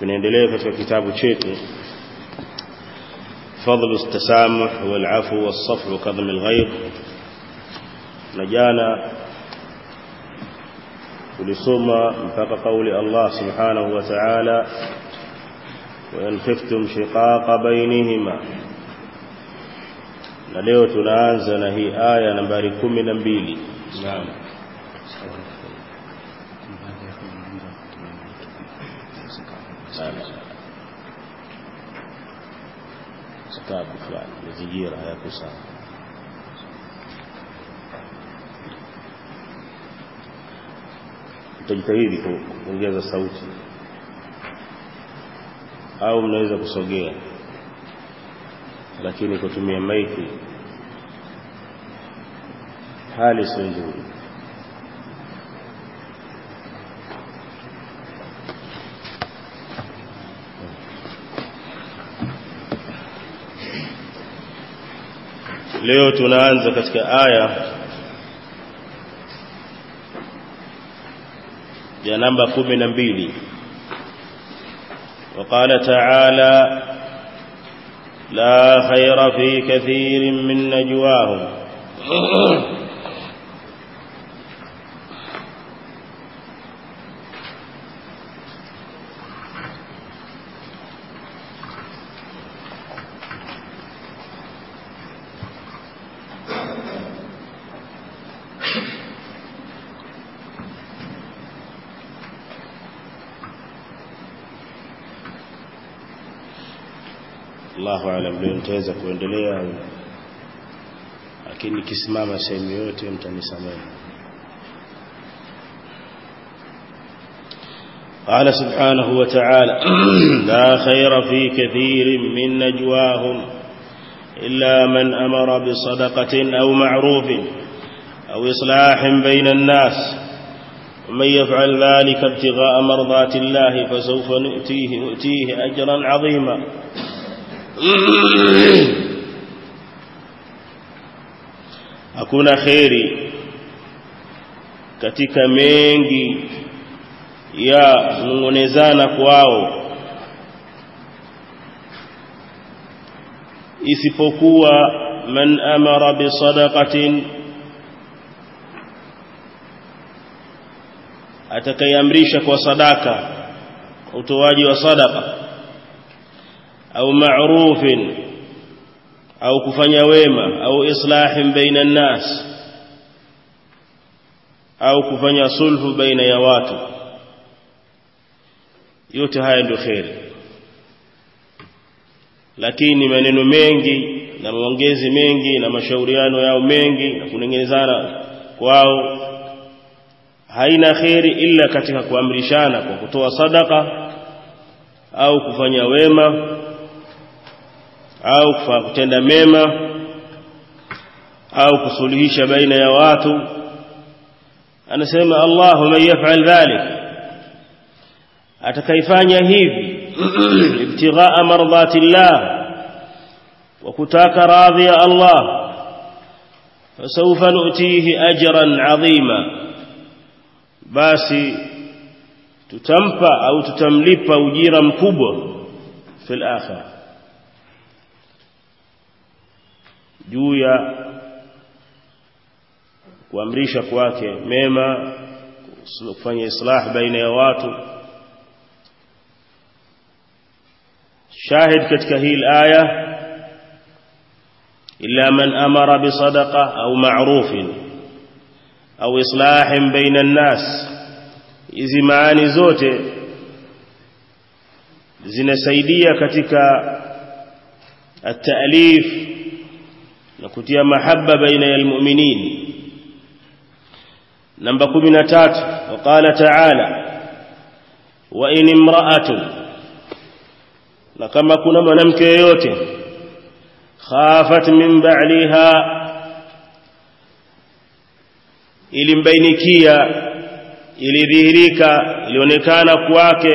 tunaendelea katika kitabu chetu فضل التسامح والعفو والصفح وكظم الغيظ نجانا tulisoma mpaka kauli Allah subhanahu wa ta'ala wa in khiftum shiqaqa bainihima na leo tunaanza na hii aya nambari 12 naam sakabu fulani mazingira hayako sawa utajitahidi kuongeza sauti au mnaweza kusogea lakini kutumia maiki hali sio nzuri leo tunaanza katika aya ya namba kumi na mbili وقال تعالى لا خير في كثير من نجواهم Allahu alam leo nitaweza kuendelea lakini nikisimama sehemu yote mtanisamehe قال سبحانه وتعالى لا خير في كثير من نجواهم إلا من أمر بصدقة أو معروف أو إصلاح بين الناس ومن يفعل ذلك ابتغاء مرضات الله فسوف نؤتيه, نؤتيه أجرا عظيما hakuna kheri katika mengi ya kunong'onezana kwao isipokuwa man amara bisadaqatin atakayeamrisha kwa sadaka utoaji wa sadaka au ma'rufin au kufanya wema au islahin baina nas au kufanya sulhu baina ya watu yote haya ndio kheri lakini maneno mengi na maongezi mengi na mashauriano yao mengi na kunengenezana kwao haina kheri ila katika kuamrishana kwa kutoa sadaka au kufanya wema au kutenda mema au kusuluhisha baina ya watu anasema Allahu man yaf'al dhalik atakaifanya hivi ibtighaa mardatillah wa kutaka radhi ya Allah fasawfa nu'tihi ajran 'azima basi tutampa au tutamlipa ujira mkubwa fil akhirah juu ya kuamrisha kwake mema kufanya islah baina ya watu shahid katika hii aya illa man amara bisadaqa au ma'rufin au islahin baina an-nas hizi maani zote zinasaidia katika at-ta'lif na kutia mahaba baina ya almu'minin namba 13 waqala ta'ala wa in imra'atun na kama kuna mwanamke yeyote khafat min ba'liha ilimbainikia ilidhihirika ilionekana kwake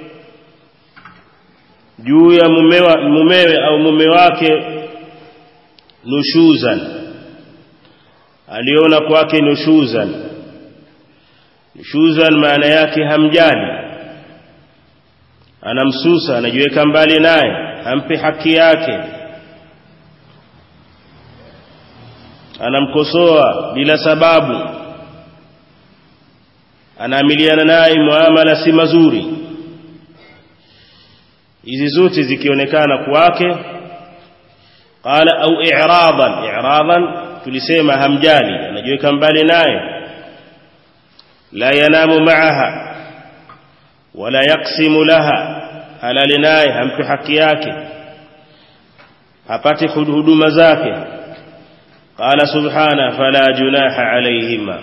juu ya mumewa, mumewe au mume wake nushuzan aliona kwake nushuzan nushuzan maana yake hamjali anamsusa anajiweka mbali naye hampi haki yake anamkosoa bila sababu anaamiliana naye muamala si mazuri hizi zote zikionekana kwake qala au i'radan i'radan tulisema hamjali anajiweka mbali naye la yanamu ma'aha wala yaksimu laha halali naye hampi haki yake hapati huduma zake qala subhana fala junaha alayhima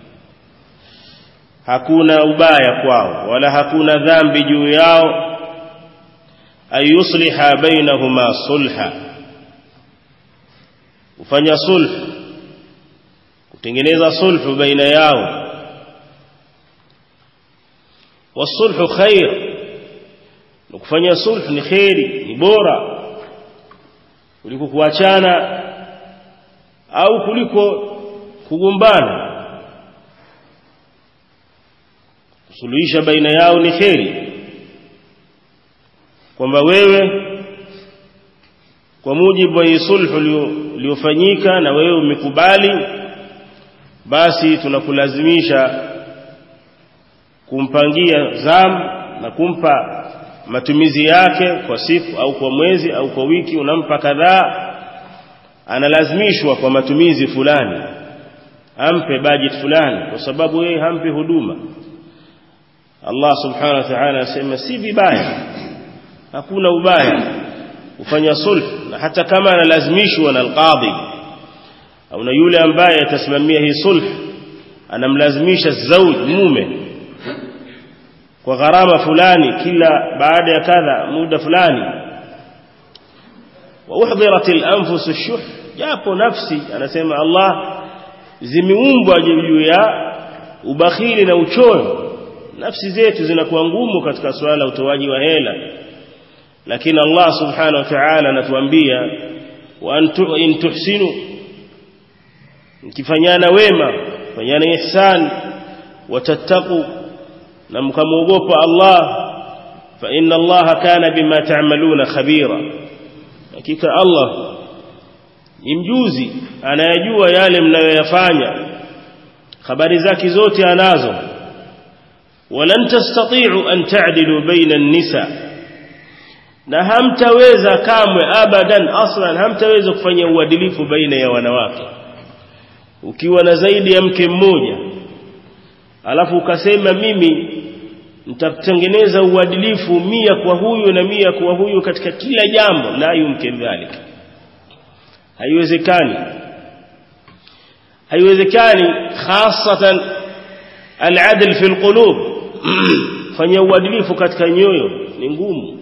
hakuna ubaya kwao wala hakuna dhambi juu yao ayusliha bainahuma sulha kufanya sulh kutengeneza sulhu baina yao wasulhu khair na kufanya sulh ni khairi ni bora kuliko kuachana au kuliko kugombana kusuluhisha baina yao ni kheri kwamba wewe kwa mujibu wa sulhu uliofanyika na wewe umekubali basi tunakulazimisha kumpangia zamu na kumpa matumizi yake kwa siku au kwa mwezi au kwa wiki unampa kadhaa analazimishwa kwa matumizi fulani ampe budget fulani kwa sababu yeye hampi huduma Allah subhanahu wa ta'ala asema si vibaya hakuna ubaya kufanya sulh na hata kama analazimishwa na alqadhi au na yule ambaye atasimamia hii sulh anamlazimisha zauj mume kwa gharama fulani kila baada ya kadha muda fulani wa uhdhirat al-anfus ash-shuh japo nafsi anasema Allah zimeumbwa juu ya ubakhili na uchoyo nafsi zetu zinakuwa ngumu katika swala la utoaji wa hela lakini Allah subhanahu wa ta'ala anatuambia wa antu in tuhsinu mkifanyana wema fanyana ihsan watattaqu na mkamuogopa Allah fa inna Allah kana bima ta'maluna khabira hakika Allah ni mjuzi anayajua yale mnayoyafanya habari zake zote anazo walan tastati'u an ta'dilu baina an-nisa na hamtaweza kamwe abadan aslan hamtaweza kufanya uadilifu baina ya wanawake ukiwa na zaidi ya mke mmoja alafu ukasema mimi nitatengeneza uadilifu mia kwa huyu na mia kwa huyu katika kila jambo la yumkin dhalika haiwezekani haiwezekani hasatan al-adl fi al-qulub fanya uadilifu katika nyoyo ni ngumu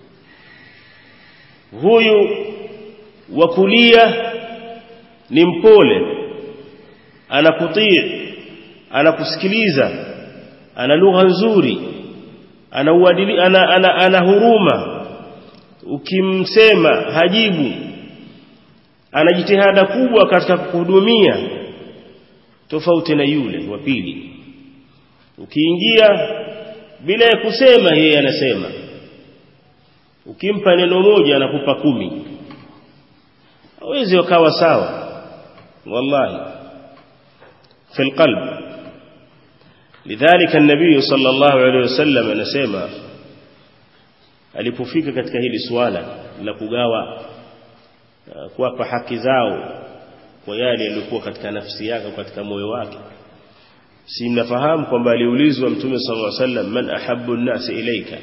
huyu wa kulia ni mpole anakutii anakusikiliza ana lugha nzuri ana uadili ana, ana, ana huruma ukimsema hajibu ana jitihada kubwa katika kuhudumia tofauti na yule wa pili ukiingia bila ya kusema yeye anasema ukimpa neno moja anakupa kumi hawezi wakawa sawa wallahi في القلب لذلك النبي صلى الله عليه وسلم anasema alipofika katika hili swala la kugawa kuwapa haki zao kwa yale yaliyokuwa katika nafsi yake katika moyo wake si mnafahamu kwamba aliulizwa mtume sallallahu alaihi wasallam man ahabbu an-nas ilayka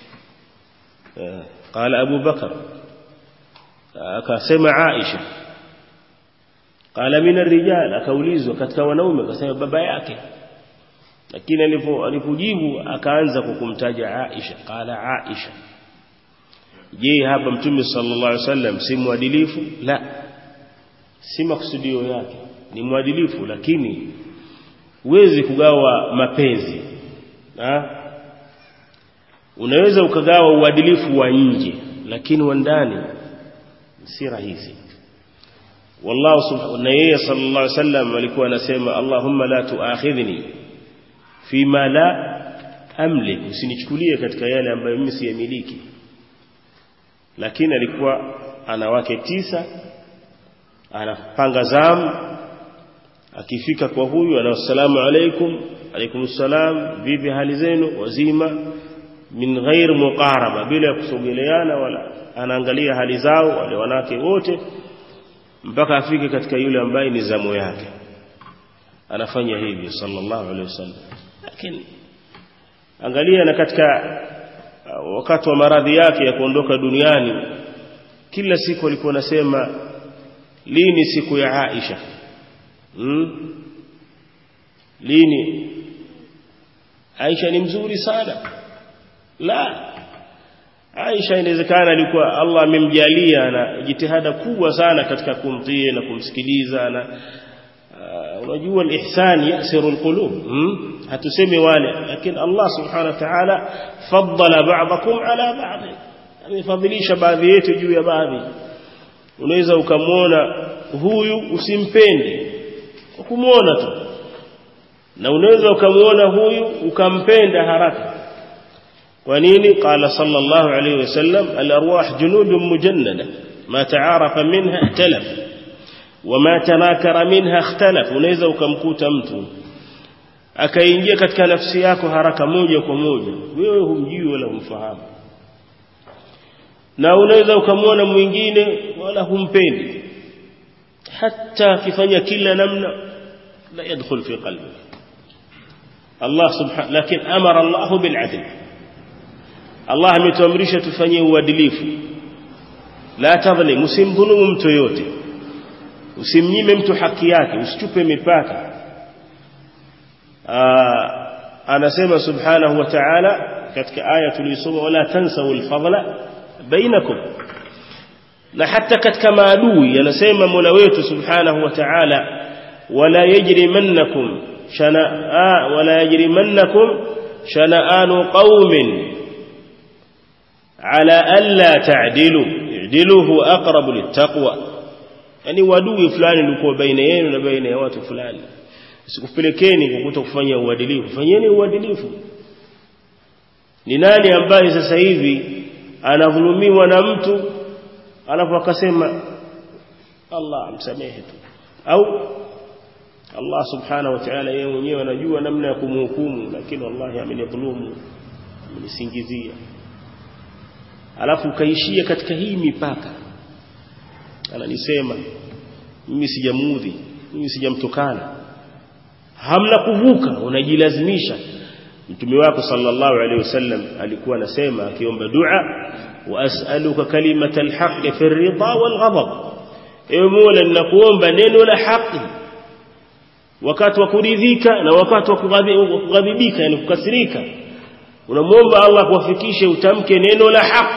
qala Abu Bakar akasema Aisha qala min ar-rijal akaulizwa katika wanaume akasema baba yake lakini alipojibu akaanza kukumtaja Aisha qala Aisha je hapa mtume sallallahu alaihi wasallam si mwadilifu la si maksudio yake ni mwadilifu lakini huwezi kugawa mapenzi ha? unaweza ukagawa uadilifu wa nje lakini wa ndani si rahisi wallahu subhanahu na yeye sallallahu alaihi wasallam alikuwa anasema Allahumma la tuakhidhni fima la amlik usinichukulie katika yale ambayo mimi siyamiliki lakini alikuwa ana wake tisa anapanga zamu akifika kwa huyu ana assalamu alaikum alaikum salam vipi hali zenu wazima min ghair muqaraba bila ya kusogeleana wala anaangalia hali zao wale wanawake wote mpaka afike katika yule ambaye ni zamu yake anafanya hivi sallallahu alaihi wasallam lakini angalia na katika wakati wa maradhi yake ya kuondoka duniani kila siku alikuwa anasema lini siku ya Aisha hmm? lini Aisha ni mzuri sana la Aisha inawezekana alikuwa Allah amemjalia na jitihada kubwa sana katika kumtii na kumsikiliza na uh, unajua al-ihsan yasiru al-qulub hmm? hatusemi wale lakini Allah subhanahu wa ta'ala faddala ba'dakum ala ba'd amefadhilisha baadhi yetu juu ya baadhi unaweza ukamwona huyu usimpende kwa kumwona tu na unaweza ukamwona huyu ukampenda haraka kwa nini qala sallallahu alayhi wasallam al-arwah junudun mujannada ma ta'arafa minha ihtalaf wama tanakara minha ikhtalaf unaweza ukamkuta mtu akaingia katika nafsi yako haraka moja kwa moja wewe humjui wala humfahamu na unaweza ukamwona mwingine wala humpendi hata akifanya kila namna la yadkhul fi qalbi Allah subhanahu lakini amara Allah bil adl Allah ametuamrisha tufanyie uadilifu la tadhlim usimdhulumu mtu yote usimnyime mtu haki yake usichupe mipaka anasema subhanahu wa ta'ala katika aya tulisoma wala tansau alfadla bainakum na hata katika maadui anasema Mola wetu subhanahu wa ta'ala wala yajrimannakum shanaa wala yajrimannakum shana'anu qaumin ala alla ta'dilu i'dilu huwa aqrabu littaqwa yani wadui fulani ulikuwa baina yenu na baina ya watu fulani sikupelekeni kukuta kufanya uadilifu fanyeni uadilifu ni nani ambaye sasa hivi anadhulumiwa na mtu alafu akasema Allah amsamehe tu au Allah subhanahu wa ta'ala yeye mwenyewe anajua namna ya kumhukumu lakini wallahi amenidhulumu amenisingizia alafu ukaishia katika hii mipaka ananisema mimi sijamudhi mimi sijamtukana hamna kuvuka unajilazimisha mtume wako sallallahu alaihi wasallam alikuwa anasema akiomba dua وأسألك كلمة الحق في الرضا والغضب ewe mola ninakuomba neno la haki wakati wa kuridhika na wakati wa kughadhibika yani kukasirika unamwomba Allah kuwafikishe utamke neno la haki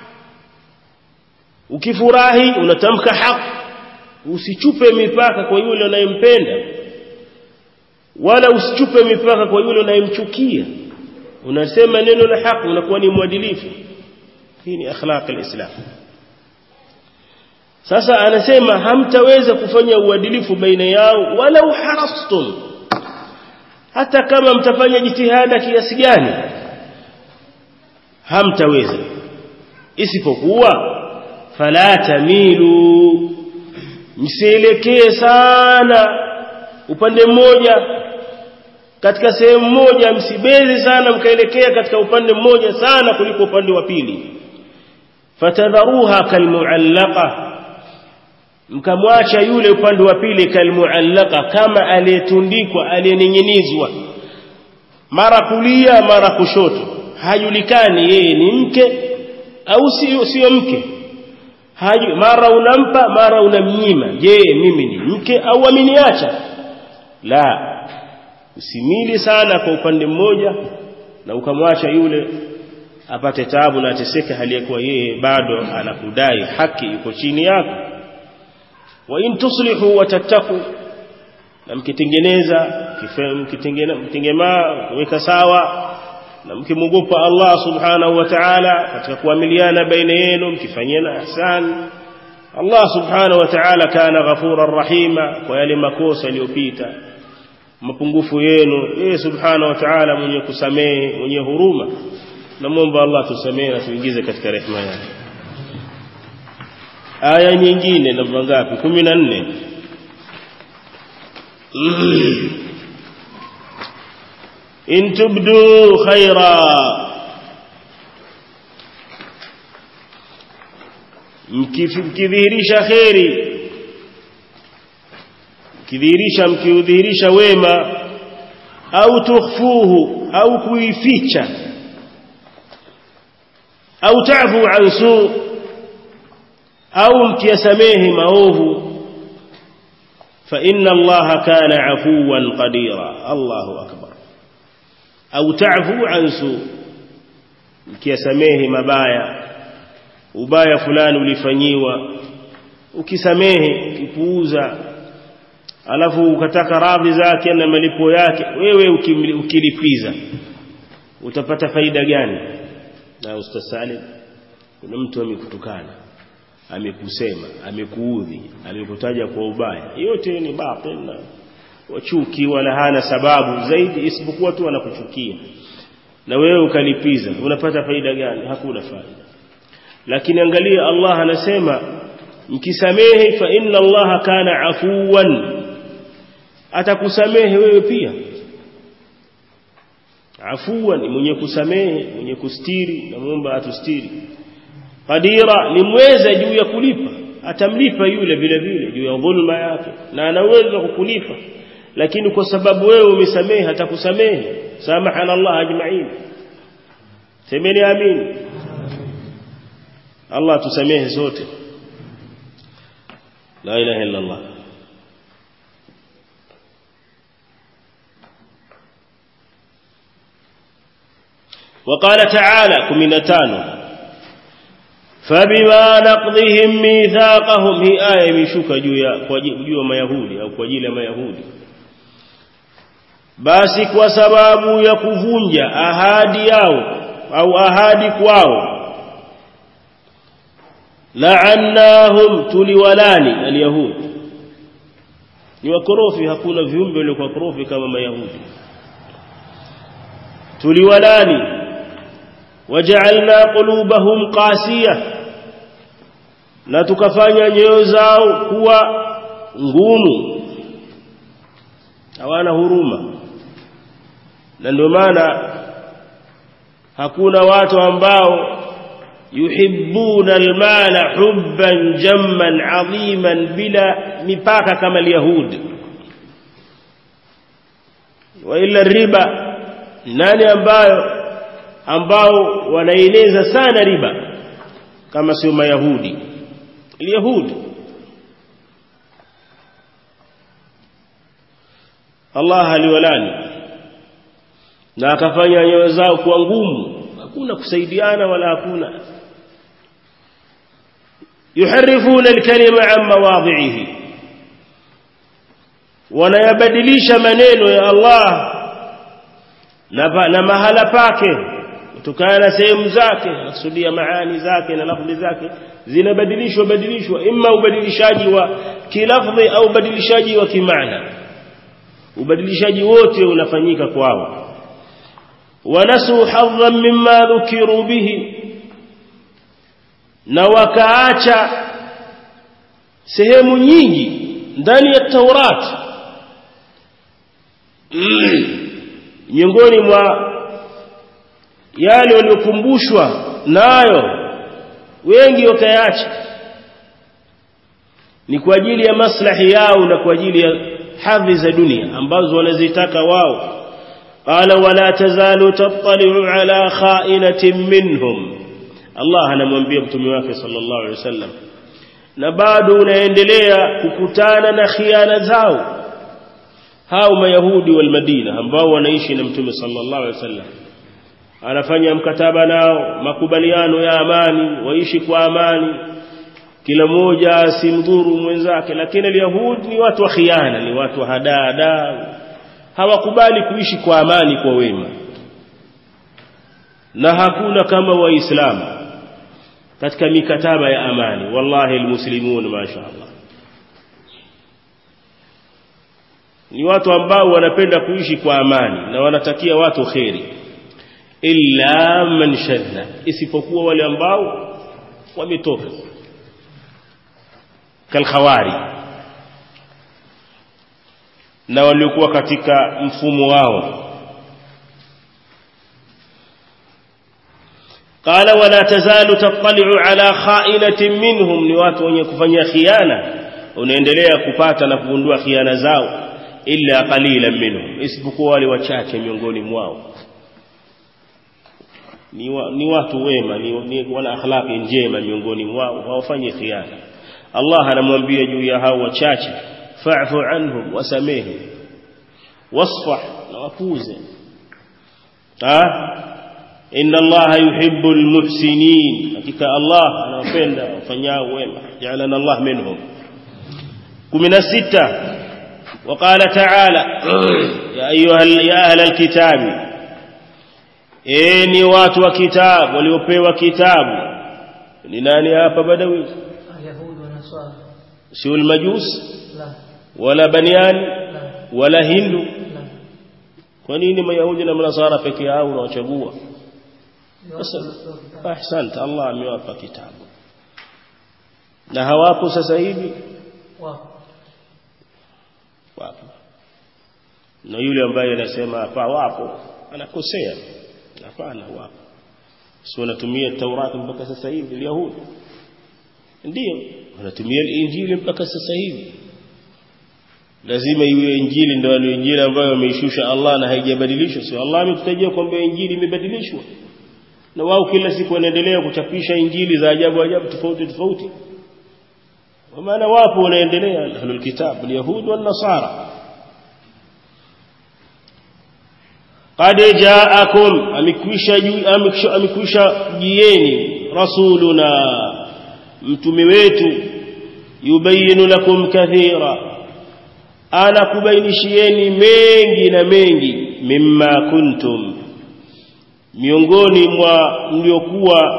ukifurahi unatamka haki usichupe mipaka kwa yule unayempenda wala usichupe mipaka kwa yule unayemchukia unasema neno la haki unakuwa ni mwadilifu hii ni akhlaq alislam sasa anasema hamtaweza kufanya uadilifu baina yao wala uharastum hata kama mtafanya jitihada kiasi gani hamtaweza isipokuwa fala tamilu msielekee sana upande mmoja katika sehemu moja msibezi sana mkaelekea katika upande mmoja sana kuliko upande wa pili fatadharuha kalmuallaqa mkamwacha yule upande wa pili kalmuallaqa kama aliyetundikwa aliyening'inizwa mara kulia mara kushoto hajulikani yeye ni mke au sio sio mke Haju, mara unampa mara unamnyima je mimi ni mke au ameniacha la usimili sana kwa upande mmoja na ukamwacha yule apate taabu na ateseke hali yakuwa yeye bado anakudai haki iko chini yako wa in tuslihu wa tattaku na mkitengeneza mkitengemaa weka sawa na mkimwogopa Allah subhanahu wa ta'ala katika kuamiliana baina yenu mkifanyana ihsan Allah subhanahu wa ta'ala kana ghafurar rahima kwa yale makosa yaliyopita mapungufu yenu yeye subhanahu wa ta'ala mwenye kusamehe mwenye huruma namwomba Allah tusamehe na tuingize katika rehema yake aya nyingine namba ngapi 14 in tubdu khaira mkidhihirisha kheri mkidhihirisha mkiudhihirisha wema au tukhfuhu au kuificha au ta'fu an su au mkiyasamehe maovu fa inna allaha kana afuwan qadira allahu akbar au ta'fu an su mkiyasamehe mabaya ubaya fulani ulifanyiwa ukisamehe ukipuuza alafu ukataka radhi zake na malipo yake wewe ukilipiza utapata faida gani na ustaz Salim kuna mtu amekutukana amekusema amekuudhi amekutaja kwa ubaya yote ni batil na wachuki wala hana sababu zaidi isipokuwa tu anakuchukia na wewe ukalipiza unapata faida gani hakuna faida lakini angalia Allah anasema mkisamehe fa inna Allah kana afuwan atakusamehe wewe pia afuwan mwenye kusamehe mwenye kustiri na muomba atustiri qadira ni mweza juu ya kulipa atamlipa yule vile vile juu ya dhulma yake na ana uwezo wa kukulipa lakini kwa sababu wewe umesamehe atakusamehe samahana Allah ajma'in semeni amin Allah tusamehe sote la ilaha illa Allah وقال تعالى كمنا تانو فبما نقضهم ميثاقهم هي آية مشوكة جوا ما يهودي أو كجيل ما يهودي basi kwa sababu ya kuvunja ahadi yao au ahadi kwao la'annahum tuliwalani alyahud ni wakorofi hakuna viumbe waliokuwa korofi kama mayahudi tuliwalani waja'alna qulubahum qasiyah na tukafanya nyoyo zao kuwa ngumu hawana huruma na ndio maana hakuna watu ambao yuhibbuna almala hubban jamman adhiman bila mipaka kama alyahudi wa ila riba nani ambayo ambao wanaeneza sana riba kama sio mayahudi alyahudi Allah aliwalani na akafanya nyoyo zao kuwa ngumu hakuna kusaidiana wala hakuna yuharifuna alkalima an mawadhihi wanayabadilisha maneno ya Allah na, na mahala pake kutokana na sehemu zake nakusudia maani zake na lafdhi zake zinabadilishwa badilishwa imma ubadilishaji wa kilafdhi au ubadilishaji wa kimaana ubadilishaji wote unafanyika kwao wanasu hadhan mimma dhukiru bihi na wakaacha sehemu nyingi ndani ya Taurat miongoni mwa yale waliokumbushwa nayo wengi wakayaacha ni kwa ajili ya maslahi yao na kwa ajili ya hadhi za dunia ambazo wanazitaka wao qala wala tazalu tattali'u ala kha'inatin minhum Allah anamwambia mtume wake sallallahu alaihi wasallam na bado unaendelea kukutana na khiana zao hao mayahudi wal madina ambao wanaishi na mtume sallallahu alaihi wasallam anafanya mkataba nao makubaliano ya amani waishi kwa amani kila mmoja asimdhuru mwenzake lakini alyahudi ni watu wa khiana ni watu wa hadada hawakubali kuishi kwa amani kwa wema na hakuna kama waislamu katika mikataba ya amani wallahi almuslimun mashaallah ni watu ambao wanapenda kuishi kwa amani na wanatakia watu kheri illa man shadda isipokuwa wale ambao wametoka kalkhawari na waliokuwa katika mfumo wao قال ولا تزال تطلع على خائنة منهم ni watu wenye kufanya khiana unaendelea kupata na kugundua khiana zao illa qalilan minhum isipokuwa wale wachache miongoni mwao ni, wa, ni watu wema ni, ni wana akhlaqi njema miongoni mwao hawafanyi khiana Allah anamwambia juu ya hao wachache fa'fu anhum wasamehe wasfah na wapuze inna allaha yuhibbu almuhsinin hakika allah anawapenda wafanyao wema ja'alana allah minhum 16 وقال تعالى يا ايها يا اهل الكتاب enyi watu wa kitabu waliopewa kitabu ni nani hapa badawi اليهود والنصارى sio المجوس لا wala baniani لا wala hindu لا kwa nini mayahudi na manasara peke yao unawachagua يوصل الكتاب ahsanta Allah amewapa kitabu na hawapo sasa hivi واو wapo na yule ambaye anasema hapa wapo anakosea hapana wapo si wanatumia Taurati mpaka sasa hivi Yahudi ndio wanatumia Injili mpaka sasa hivi lazima iwe Injili ndio ile Injili ambayo ameishusha Allah na haijabadilishwa sio Allah ametutajia kwamba Injili imebadilishwa na wao kila siku wanaendelea kuchapisha Injili za ajabu ajabu tofauti tofauti kwa maana wapo wanaendelea ahlul kitab alyahud wan nasara qad ja'akum amekwisha ju- amekwisha- amekwisha jieni rasuluna mtume wetu yubayinu lakum kathira anakubainishieni mengi na mengi mimma kuntum miongoni mwa mliokuwa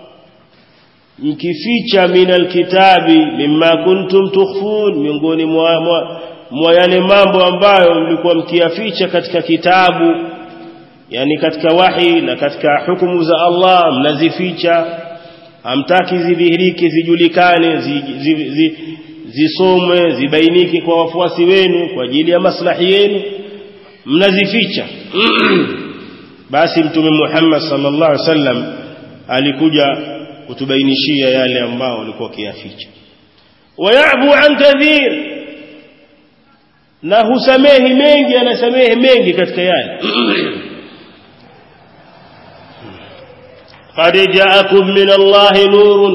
mkificha minal kitabi mimma kuntum tukhfun miongoni mwa, mwa, mwa yale mambo ambayo mlikuwa mkiyaficha katika kitabu yani katika wahi na katika hukumu za Allah mnazificha hamtaki zidhihirike zijulikane zi, zi, zi, zisomwe zibainike kwa wafuasi wenu kwa ajili ya maslahi yenu mnazificha basi mtume Muhammad sallallahu alaihi wasallam alikuja kutubainishia yale ambao walikuwa kiyaficha wayabu an kadhir na husamehi mengi anasamehe mengi katika yale qad ja'akum min Allah nurun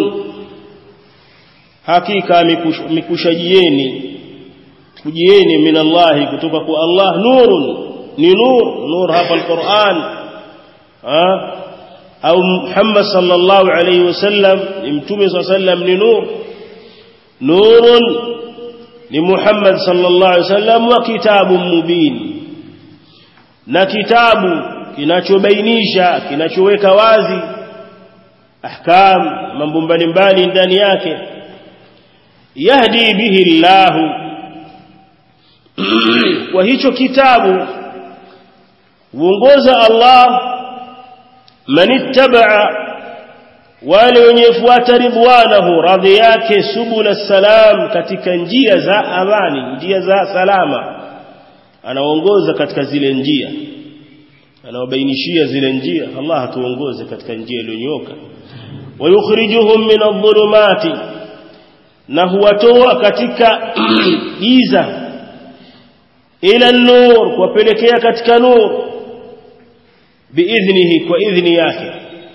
hakika mikushajieni kujieni min Allah kutoka kwa Allah nurun ni nur nur hapa alquran ha au Muhammad sallallahu alayhi wasallam ni mtume sallam ni nur nurun ni Muhammad sallallahu alayhi wasallam wa kitabu mubin na kitabu kinachobainisha kinachoweka wazi ahkam mambo mbalimbali ndani yake yahdi bihi Allah kwa hicho kitabu uongoza Allah man ittabaa wale wenye fuata ridwanahu radhi yake subul salam katika njia za amani njia za salama anaongoza katika zile njia anawabainishia zile njia Allah atuongoze katika njia iliyonyoka wayukhrijuhum min adh-dhulumati na huwatoa katika giza ila nur kuwapelekea katika nur biidhnihi kwa idhni yake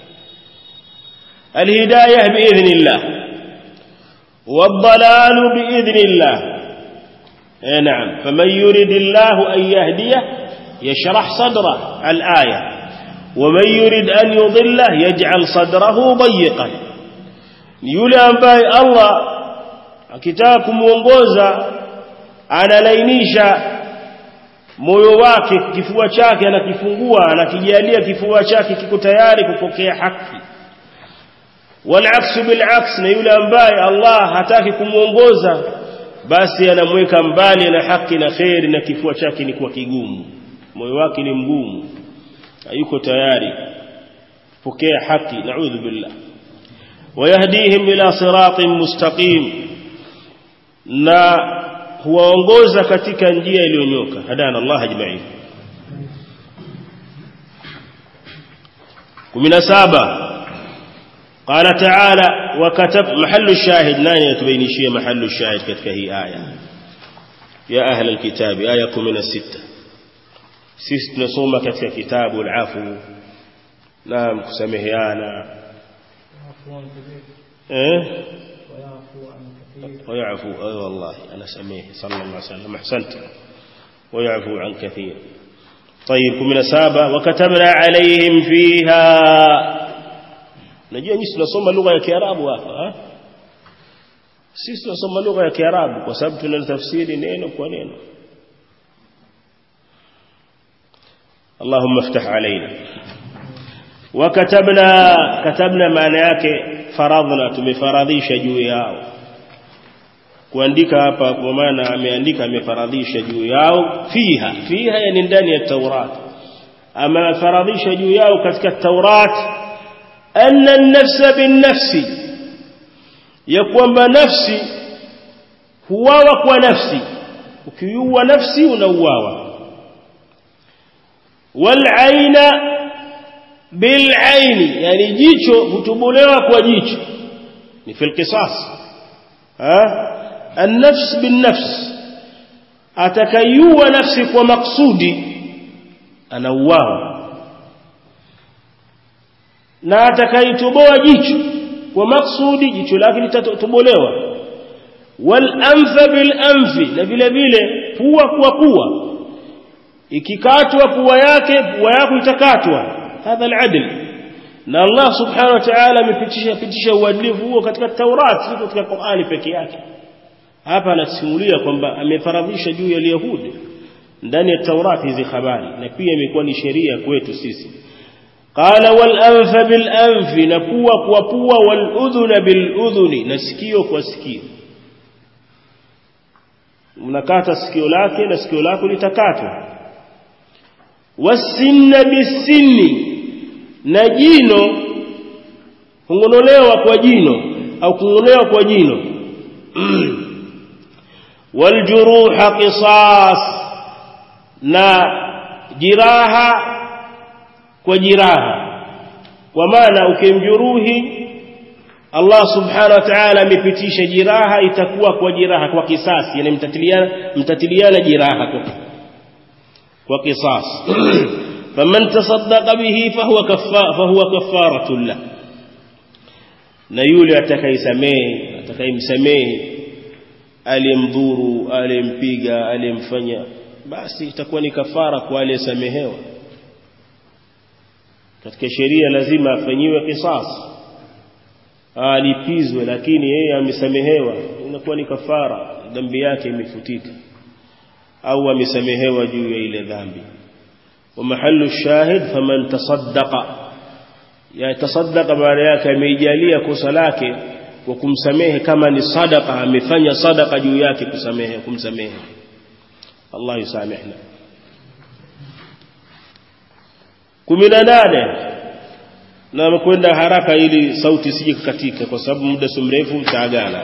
الهداية بإذن الله والضلال بإذن الله إيه نعم فمن يريد الله أن يهديه يشرح صدره الآية ومن يريد أن يضله يجعل صدره ضيقا يولي أنباي الله akitaka muongoza analainisha moyo wake kifua chake anakifungua anakijalia kifua chake kiko tayari kupokea haki والعكس بالعكس na yule ambaye Allah hataki kumuongoza basi anamweka mbali na haki na kheri na kifua chake ni kuwa kigumu moyo wake ni mgumu hayuko tayari kupokea haki naudhu billah wayahdihim ila siratin mustaqim na huwaongoza katika njia iliyonyoka hadana Allah ajma'in 17 قال تعالى وكتب محل الشاهد ناني يتبينيشيه محل الشاهد katika hii aya ya ahla alkitab aya 16 sisi tunasoma katika kitabu al-afu na kusameheana eh ويعفو اي والله انا سميه صلى الله عليه وسلم احسنت ويعفو عن كثير طيب 17 وكتبنا عليهم فيها najua nyinyi tunasoma lugha ya Kiarabu hapa sisi tunasoma lugha ya Kiarabu kwa sababu tunatafsiri neno kwa neno اللهم افتح علينا وكتبنا كتبنا maana yake faradhna tumefaradhisha juu yao kuandika hapa kwa maana ameandika amefaradhisha juu yao fiha fiha yani ndani ya Taurat ama faradhisha juu yao katika Taurat أن النفس بالنفس يقوم بنفسي huwawa kwa nafsi ukiua nafsi unauawa walaina bilaini yani jicho hutubulewa kwa jicho ni fil qisas ha النفس بالنفس atakayua nafsi kwa maksudi anauawa na atakayetoboa jicho kwa maksudi jicho lake litatobolewa wal anfa bil anfi na vile vile pua kwa pua ikikatwa pua yake pua yako itakatwa hadha al adl na Allah subhanahu wa ta'ala amepitisha pitisha uadilifu huo katika Taurat sio katika Qur'ani peke yake hapa anasimulia kwamba amefaradhisha juu ya Yahudi ndani ya Taurat hizi habari na pia imekuwa ni sheria kwetu sisi قال والأنف بالأنف نقوى كوپوا والأذن بالأذن نسكيو كوسكيو mnakata sikio lake na sikio lako litakatwa wasinna bisinni na jino hungonolewa kwa jino au kungonolewa kwa jino waljuruha qisas na jiraha kwa jiraha kwa maana ukimjuruhi Allah subhanahu wa ta'ala amepitisha jiraha itakuwa kwa jiraha kwa kisasi yani mtatiliana mtatiliana jiraha kwa kwa kisas faman tasaddaqa bihi fahuwa kaffa fahuwa kaffaratun la na yule atakayemsamehe atakayemsamehe aliyemdhuru aliyempiga aliyemfanya basi itakuwa ni kafara kwa aliyesamehewa katika sheria lazima afanyiwe kisas alipizwe lakini yeye amesamehewa inakuwa ni kafara dhambi yake imefutika au amesamehewa juu ya ile dhambi wa mahallu shahid faman tasaddaqa ya tasaddaqa baada yake ameijalia kosa lake kwa kumsamehe kama ni sadaqa amefanya sadaqa juu yake kusamehe kumsamehe Allah yusamehna 18 na amekwenda haraka ili sauti isije kukatika kwa sababu muda si mrefu utaagana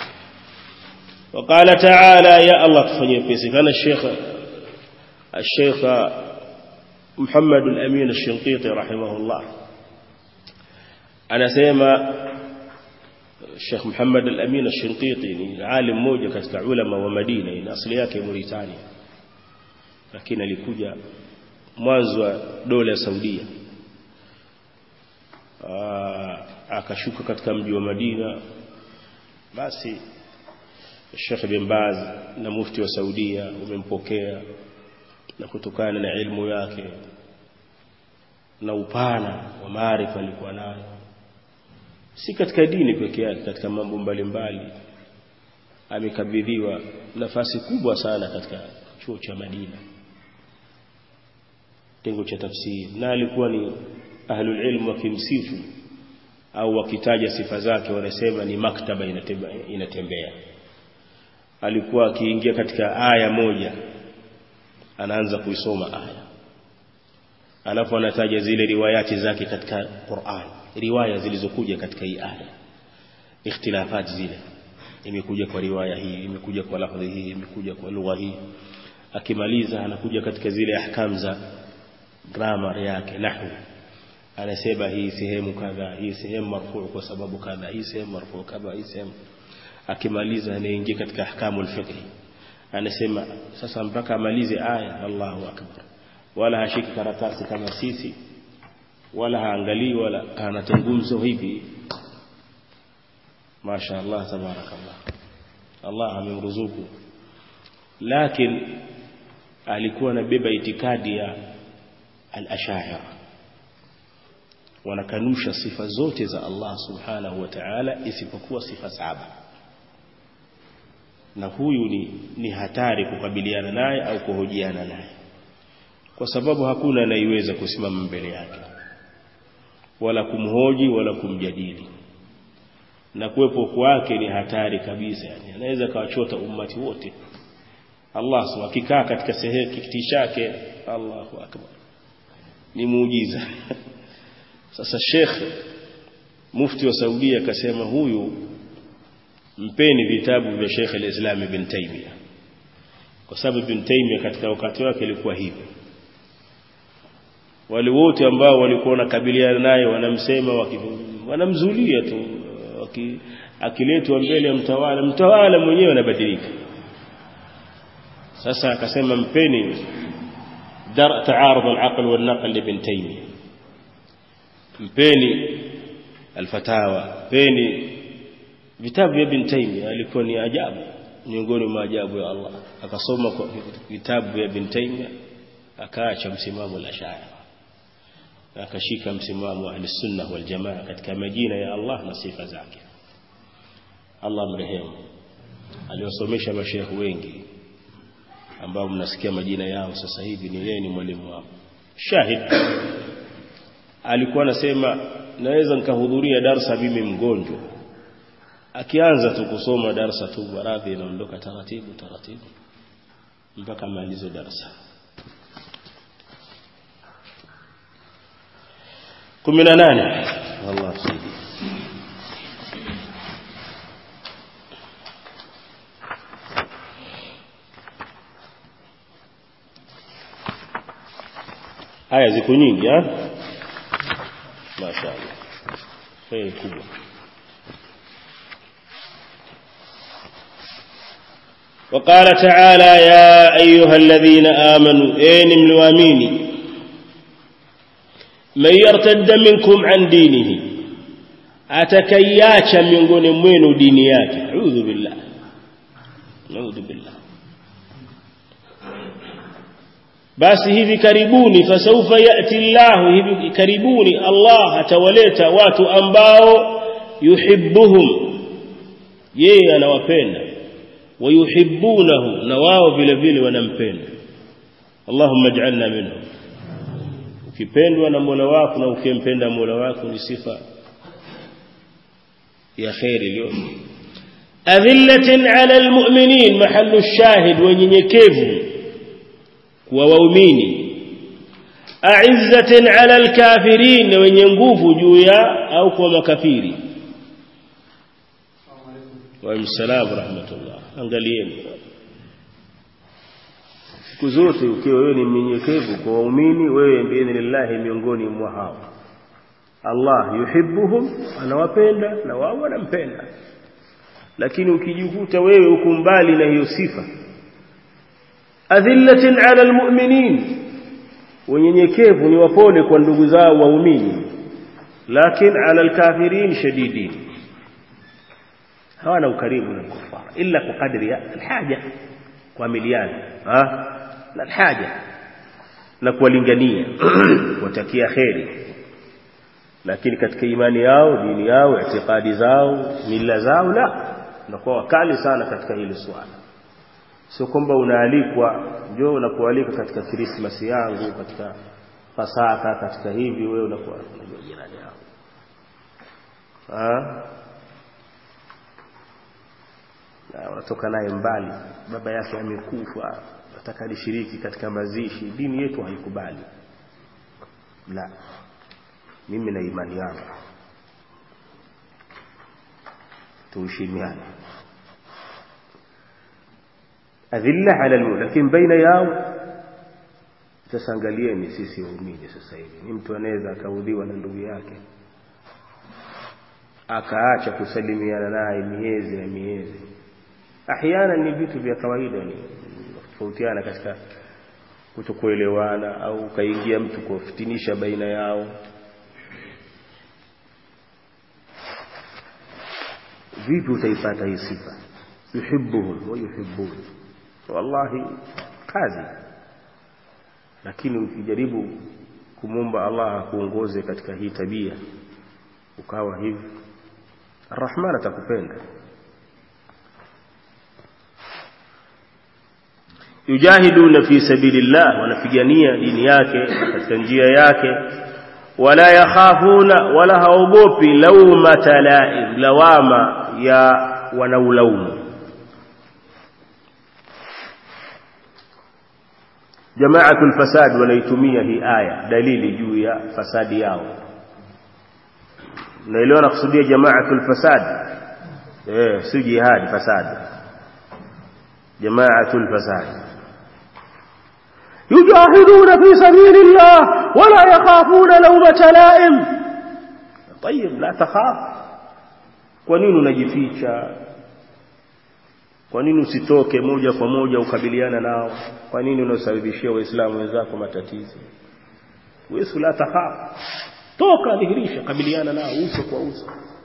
وقال تعالى يا الله تفني بيسي كان الشيخ الشيخ محمد الأمين الشنقيطي رحمه الله أنا سيما الشيخ محمد الأمين الشنقيطي عالم موجة كتك علماء ومدينة أصل yake Mauritania lakini alikuja mwanzo wa dola ya Saudia akashuka katika mji wa Madina basi Sheikh bin Baz na mufti wa Saudia umempokea na kutokana na ilmu yake na upana wa maarifa alikuwa nayo si katika dini peke yake katika mambo mbalimbali amekabidhiwa nafasi kubwa sana katika chuo cha Madina kitengo cha tafsiri na alikuwa ni ahlul ilm wakimsifu au wakitaja sifa zake wanasema ni maktaba inatembea, inatembea. alikuwa akiingia katika aya moja anaanza kuisoma aya alafu anataja zile riwayati zake katika Qur'an riwaya zilizokuja katika hii aya ikhtilafat zile imekuja kwa riwaya hii imekuja kwa lafdhi hii imekuja kwa lugha hii akimaliza anakuja katika zile ahkam za grammar yake nahwu anasema hii sehemu kadha hii sehemu marfu kwa sababu kadha hii sehemu marfu kadha hii sehemu akimaliza anaingia katika ahkamul fiqh anasema sasa mpaka amalize aya Allahu akbar wala hashiki karatasi kama sisi wala haangalii wala anatengumzo hivi Masha Allah tabarakallah Allah amemruzuku lakini alikuwa anabeba itikadi ya al-ashaira wanakanusha sifa zote za Allah subhanahu wa ta'ala isipokuwa sifa saba na huyu ni, ni hatari kukabiliana naye au kuhojiana naye kwa sababu hakuna anayeweza kusimama mbele yake wala kumhoji wala kumjadili na kuwepo kwake ni hatari kabisa yani anaweza kawachota ummati wote Allah subhanahu akikaa katika sehemu kiti chake Allahu akbar ni muujiza sasa Sheikh mufti wa Saudia akasema huyu mpeni vitabu vya Sheikh al-Islam Ibn Taymiyyah kwa sababu Ibn Taymiyyah katika wakati wake ilikuwa hivyo wale wote ambao walikuwa wanakabiliana naye wanamsema wanamzulia tu waki, akiletwa mbele ya mtawala mtawala mwenyewe anabadilika sasa akasema mpeni dar taarud al-aql wal-naql ibn Taymiyyah mpeni al-fatawa peni vitabu vya ibn Taymiyyah alikuwa ni ajabu miongoni mwa ajabu ya Allah akasoma kwa vitabu vya ibn Taymiyyah akaacha msimamo la sharia akashika msimamo wa sunna wal jamaa katika majina ya Allah na sifa zake Allah mrehemu aliwasomesha mashaikh wengi ambao mnasikia majina yao sasa hivi ni yeye ni mwalimu wao shahid alikuwa anasema naweza nikahudhuria darsa mimi mgonjwa akianza tu kusoma darsa tu maradhi inaondoka taratibu taratibu mpaka malizo darsa kumi na nane Allah tusaidie aya ziko nyingi ha mashaallah heri kubwa وقال تعالى يا أيها الذين آمنوا أين ملواميني من يرتد منكم عن دينه atakayacha miongoni mwenu dini yake a'udhu billah a'udhu billah basi hivi karibuni fasaufa yati Allah hivi karibuni Allah atawaleta watu ambao yuhibbuhum yeye anawapenda wayuhibbunahu na wao vile vile wanampenda Allahumma ij'alna minhum ukipendwa na Mola wako na ukimpenda Mola wako ni sifa ya khairi leo adhillatin ala almu'minin mahallu shahid wenyenyekevu kwa waumini a'izzatin ala alkafirin na wenye nguvu juu ya au kwa makafiri wa msalam rahmatullah angalieni siku zote ukiwa wewe ni mnyenyekevu kwa waumini wewe biidhnillahi miongoni mwa hao Allah yuhibbuhum anawapenda na wao wanampenda lakini ukijikuta wewe uko mbali na hiyo sifa adhillatin ala almu'minin wenyenyekevu ni wapole kwa ndugu zao waumini lakini ala alkafirin shadidin hawana ukaribu na kufara illa kwa kadri ya alhaja kuamiliana ha na alhaja na kuwalingania watakia kheri lakini katika imani yao dini yao itikadi zao mila zao la nakuwa wakali sana katika hili swala sio kwamba unaalikwa njoo unakualika katika krismasi yangu katika pasaka katika hivi wewe unakuwa unajua jirani yao na wanatoka naye mbali baba yake amekufa nataka nishiriki katika mazishi dini yetu haikubali la mimi na imani yangu tuheshimiane adhilla ala almu'min lakini baina yao sasa angalieni sisi waumini sasa hivi ni mtu anaweza akaudhiwa na ndugu yake akaacha kusalimiana naye miezi na miezi ahyana ni vitu vya kawaida ni tofautiana katika kutokuelewana au kaingia mtu kufitinisha baina yao vipi utaipata hii sifa yuhibbuhum wa yuhibbun wallahi kazi lakini ukijaribu kumwomba Allah akuongoze katika hii tabia ukawa hivi Arrahman atakupenda yujahiduna fi sabilillah wanapigania dini yake katika njia yake wala yakhafuna wala haogopi laumata laim lawama ya wanaulaumu jamaatul fasad wanaitumia hii aya dalili juu ya fasadi yao naelewa nakusudia jamaatul fasad eh si jihad fasad jamaatul fasad يجاهدون في سبيل الله ولا يخافون لومة لائم طيب لا تخاف kwa nini unajificha kwa nini usitoke moja kwa moja ukabiliana nao kwa nini unasababishia waislamu wenzako matatizo wewe la takhaf toka dhihirisha kabiliana nao uso kwa uso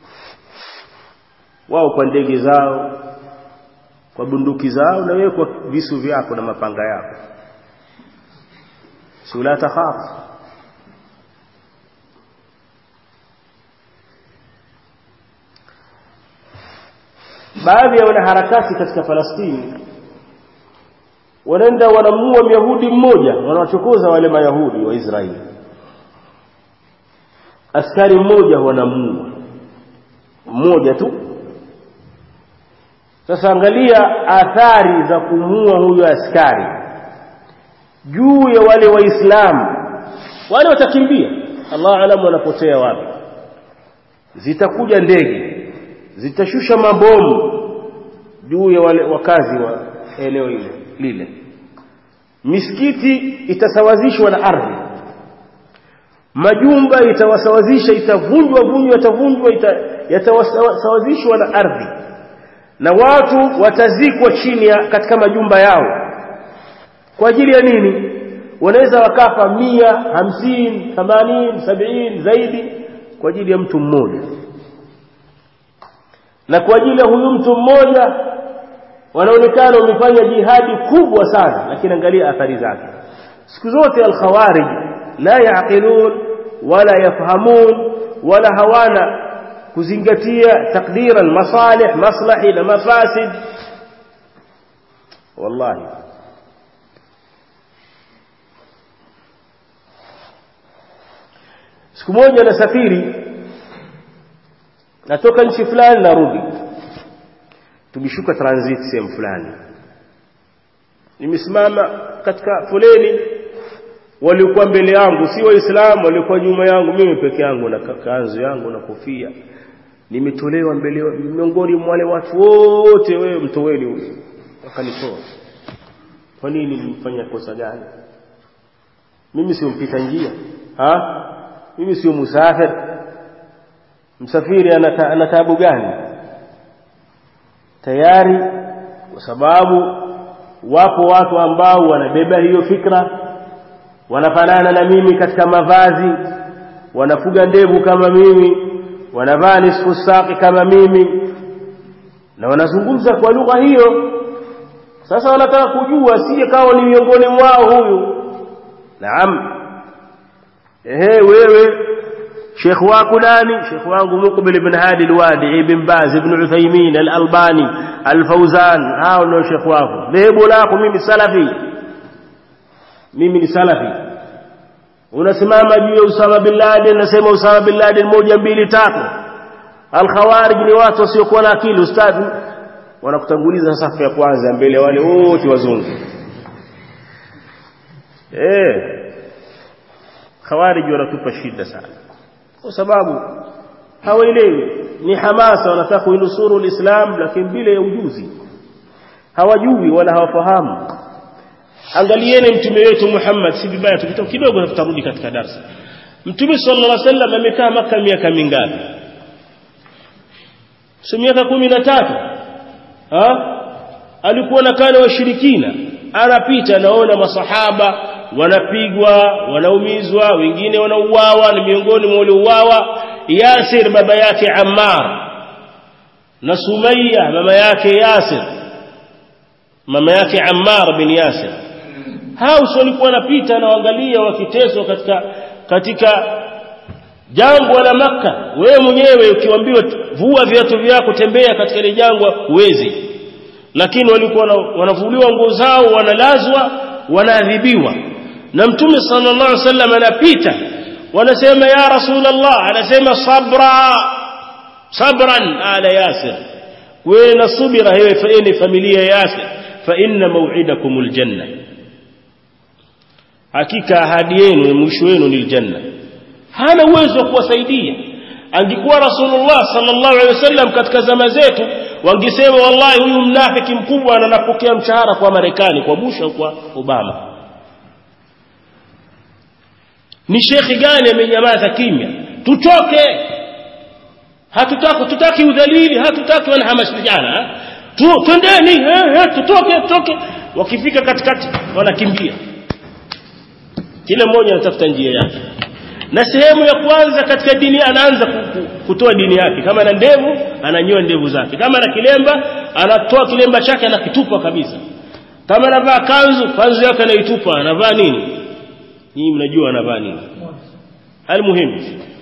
wao kwa ndege zao kwa bunduki zao na wewe kwa visu vyako na mapanga yako si la takhaf baadhi ya wanaharakati katika Falastini wanaenda wanamuua myahudi mmoja wanawachokoza wale mayahudi wa Israeli askari mmoja wanamuua mmoja tu sasa angalia athari za kumuua huyo askari juu ya wale waislamu wale watakimbia Allah alamu wanapotea wapi zitakuja ndege zitashusha mabomu juu ya wale wakazi wa eneo hilo lile misikiti itasawazishwa na ardhi majumba itawasawazisha itavunjwa vunjwa itavunjwa ita, yatawasawazishwa na ardhi na watu watazikwa chini ya katika majumba yao kwa ajili ya nini wanaweza wakafa mia hamsini themanini sabini zaidi kwa ajili ya mtu mmoja na kwa ajili ya huyu mtu mmoja wanaonekana wamefanya jihadi kubwa sana lakini angalia athari zake siku zote alkhawarij la yaqilun wala yafahamun wala hawana kuzingatia takdira almasalih maslahi na mafasid wallahi siku moja nasafiri natoka nchi fulani narudi tumeshuka transit sehemu fulani nimesimama katika foleni waliokuwa mbele yangu si waislamu waliokuwa nyuma yangu mimi peke yangu na kanzu yangu na kofia nimetolewa mbele miongoni mwa wale watu wote wewe mtoweni huyo wakanitoa kwa nini nimfanya kosa gani mimi sio mpita njia ha mimi sio musafir msafiri ana taabu gani tayari kwa sababu wapo watu ambao wanabeba hiyo fikra wanafanana na mimi katika mavazi wanafuga ndevu kama mimi wanavaa nisfu saqi kama mimi na wanazungumza kwa lugha hiyo sasa wanataka kujua sije kawa ni miongoni mwao huyu naam ehe wewe شيخ wako nani شيخ wangu Muqbil ibn Hadi al-Wadi ibn Baz ibn Uthaymeen al-Albani al-Fawzan hao ndio shekh wako dhehebu lako mimi salafi mimi ni salafi unasimama juu ya Usama bin Laden nasema Usama bin Laden moja mbili tatu al-Khawarij ni watu wasiokuwa na akili ustadhi wanakutanguliza safu ya kwanza mbele wale wote wazungu eh khawarij wanatupa shida sana kwa sababu hawaelewi ni hamasa wanataka kuinusuru uislamu lakini bila ya ujuzi hawajui wala hawafahamu angalieni mtume wetu Muhammad si vibaya tukitoka kidogo tutarudi katika darasa mtume sallallahu alaihi wasallam amekaa maka miaka mingapi si miaka kumi na tatu ha alikuwa na kana washirikina anapita anaona masahaba wanapigwa wanaumizwa wengine wanauawa na miongoni mwa waliouawa Yasir baba yake Ammar na Sumayya mama yake Yasir mama yake Ammar bin Yasir hao walikuwa wanapita na waangalia wakiteswa katika katika jangwa la maka wewe mwenyewe ukiambiwa vua viatu vyako tembea katika ile jangwa huwezi lakini walikuwa wanavuliwa nguo zao wanalazwa wanaadhibiwa na mtume sallallahu alaihi wasallam anapita wanasema ya rasulullah anasema sabra sabran ala yasir wewe na subira hewe faeni familia ya yasir fa inna maw'idakumul janna hakika ahadi yenu mwisho wenu ni aljanna hana uwezo wa kuwasaidia angekuwa rasulullah sallallahu alaihi wasallam katika zama zetu wangesema wallahi huyu mnafiki mkubwa anapokea mshahara kwa Marekani kwa Bush au kwa Obama ni shekhi gani amenyamaza kimya tutoke hatutaki tutaki udhalili hatutaki wanahamasishana tu twendeni tutoke tutoke wakifika katikati wanakimbia kila mmoja anatafuta njia yake na sehemu ya kwanza katika dini anaanza kutoa dini yake kama ana ndevu ananyoa ndevu zake kama ana kilemba anatoa kilemba chake anakitupa kabisa kama anavaa kanzu kanzu yake anaitupa anavaa nini nyinyi mnajua anavaa nini almuhimu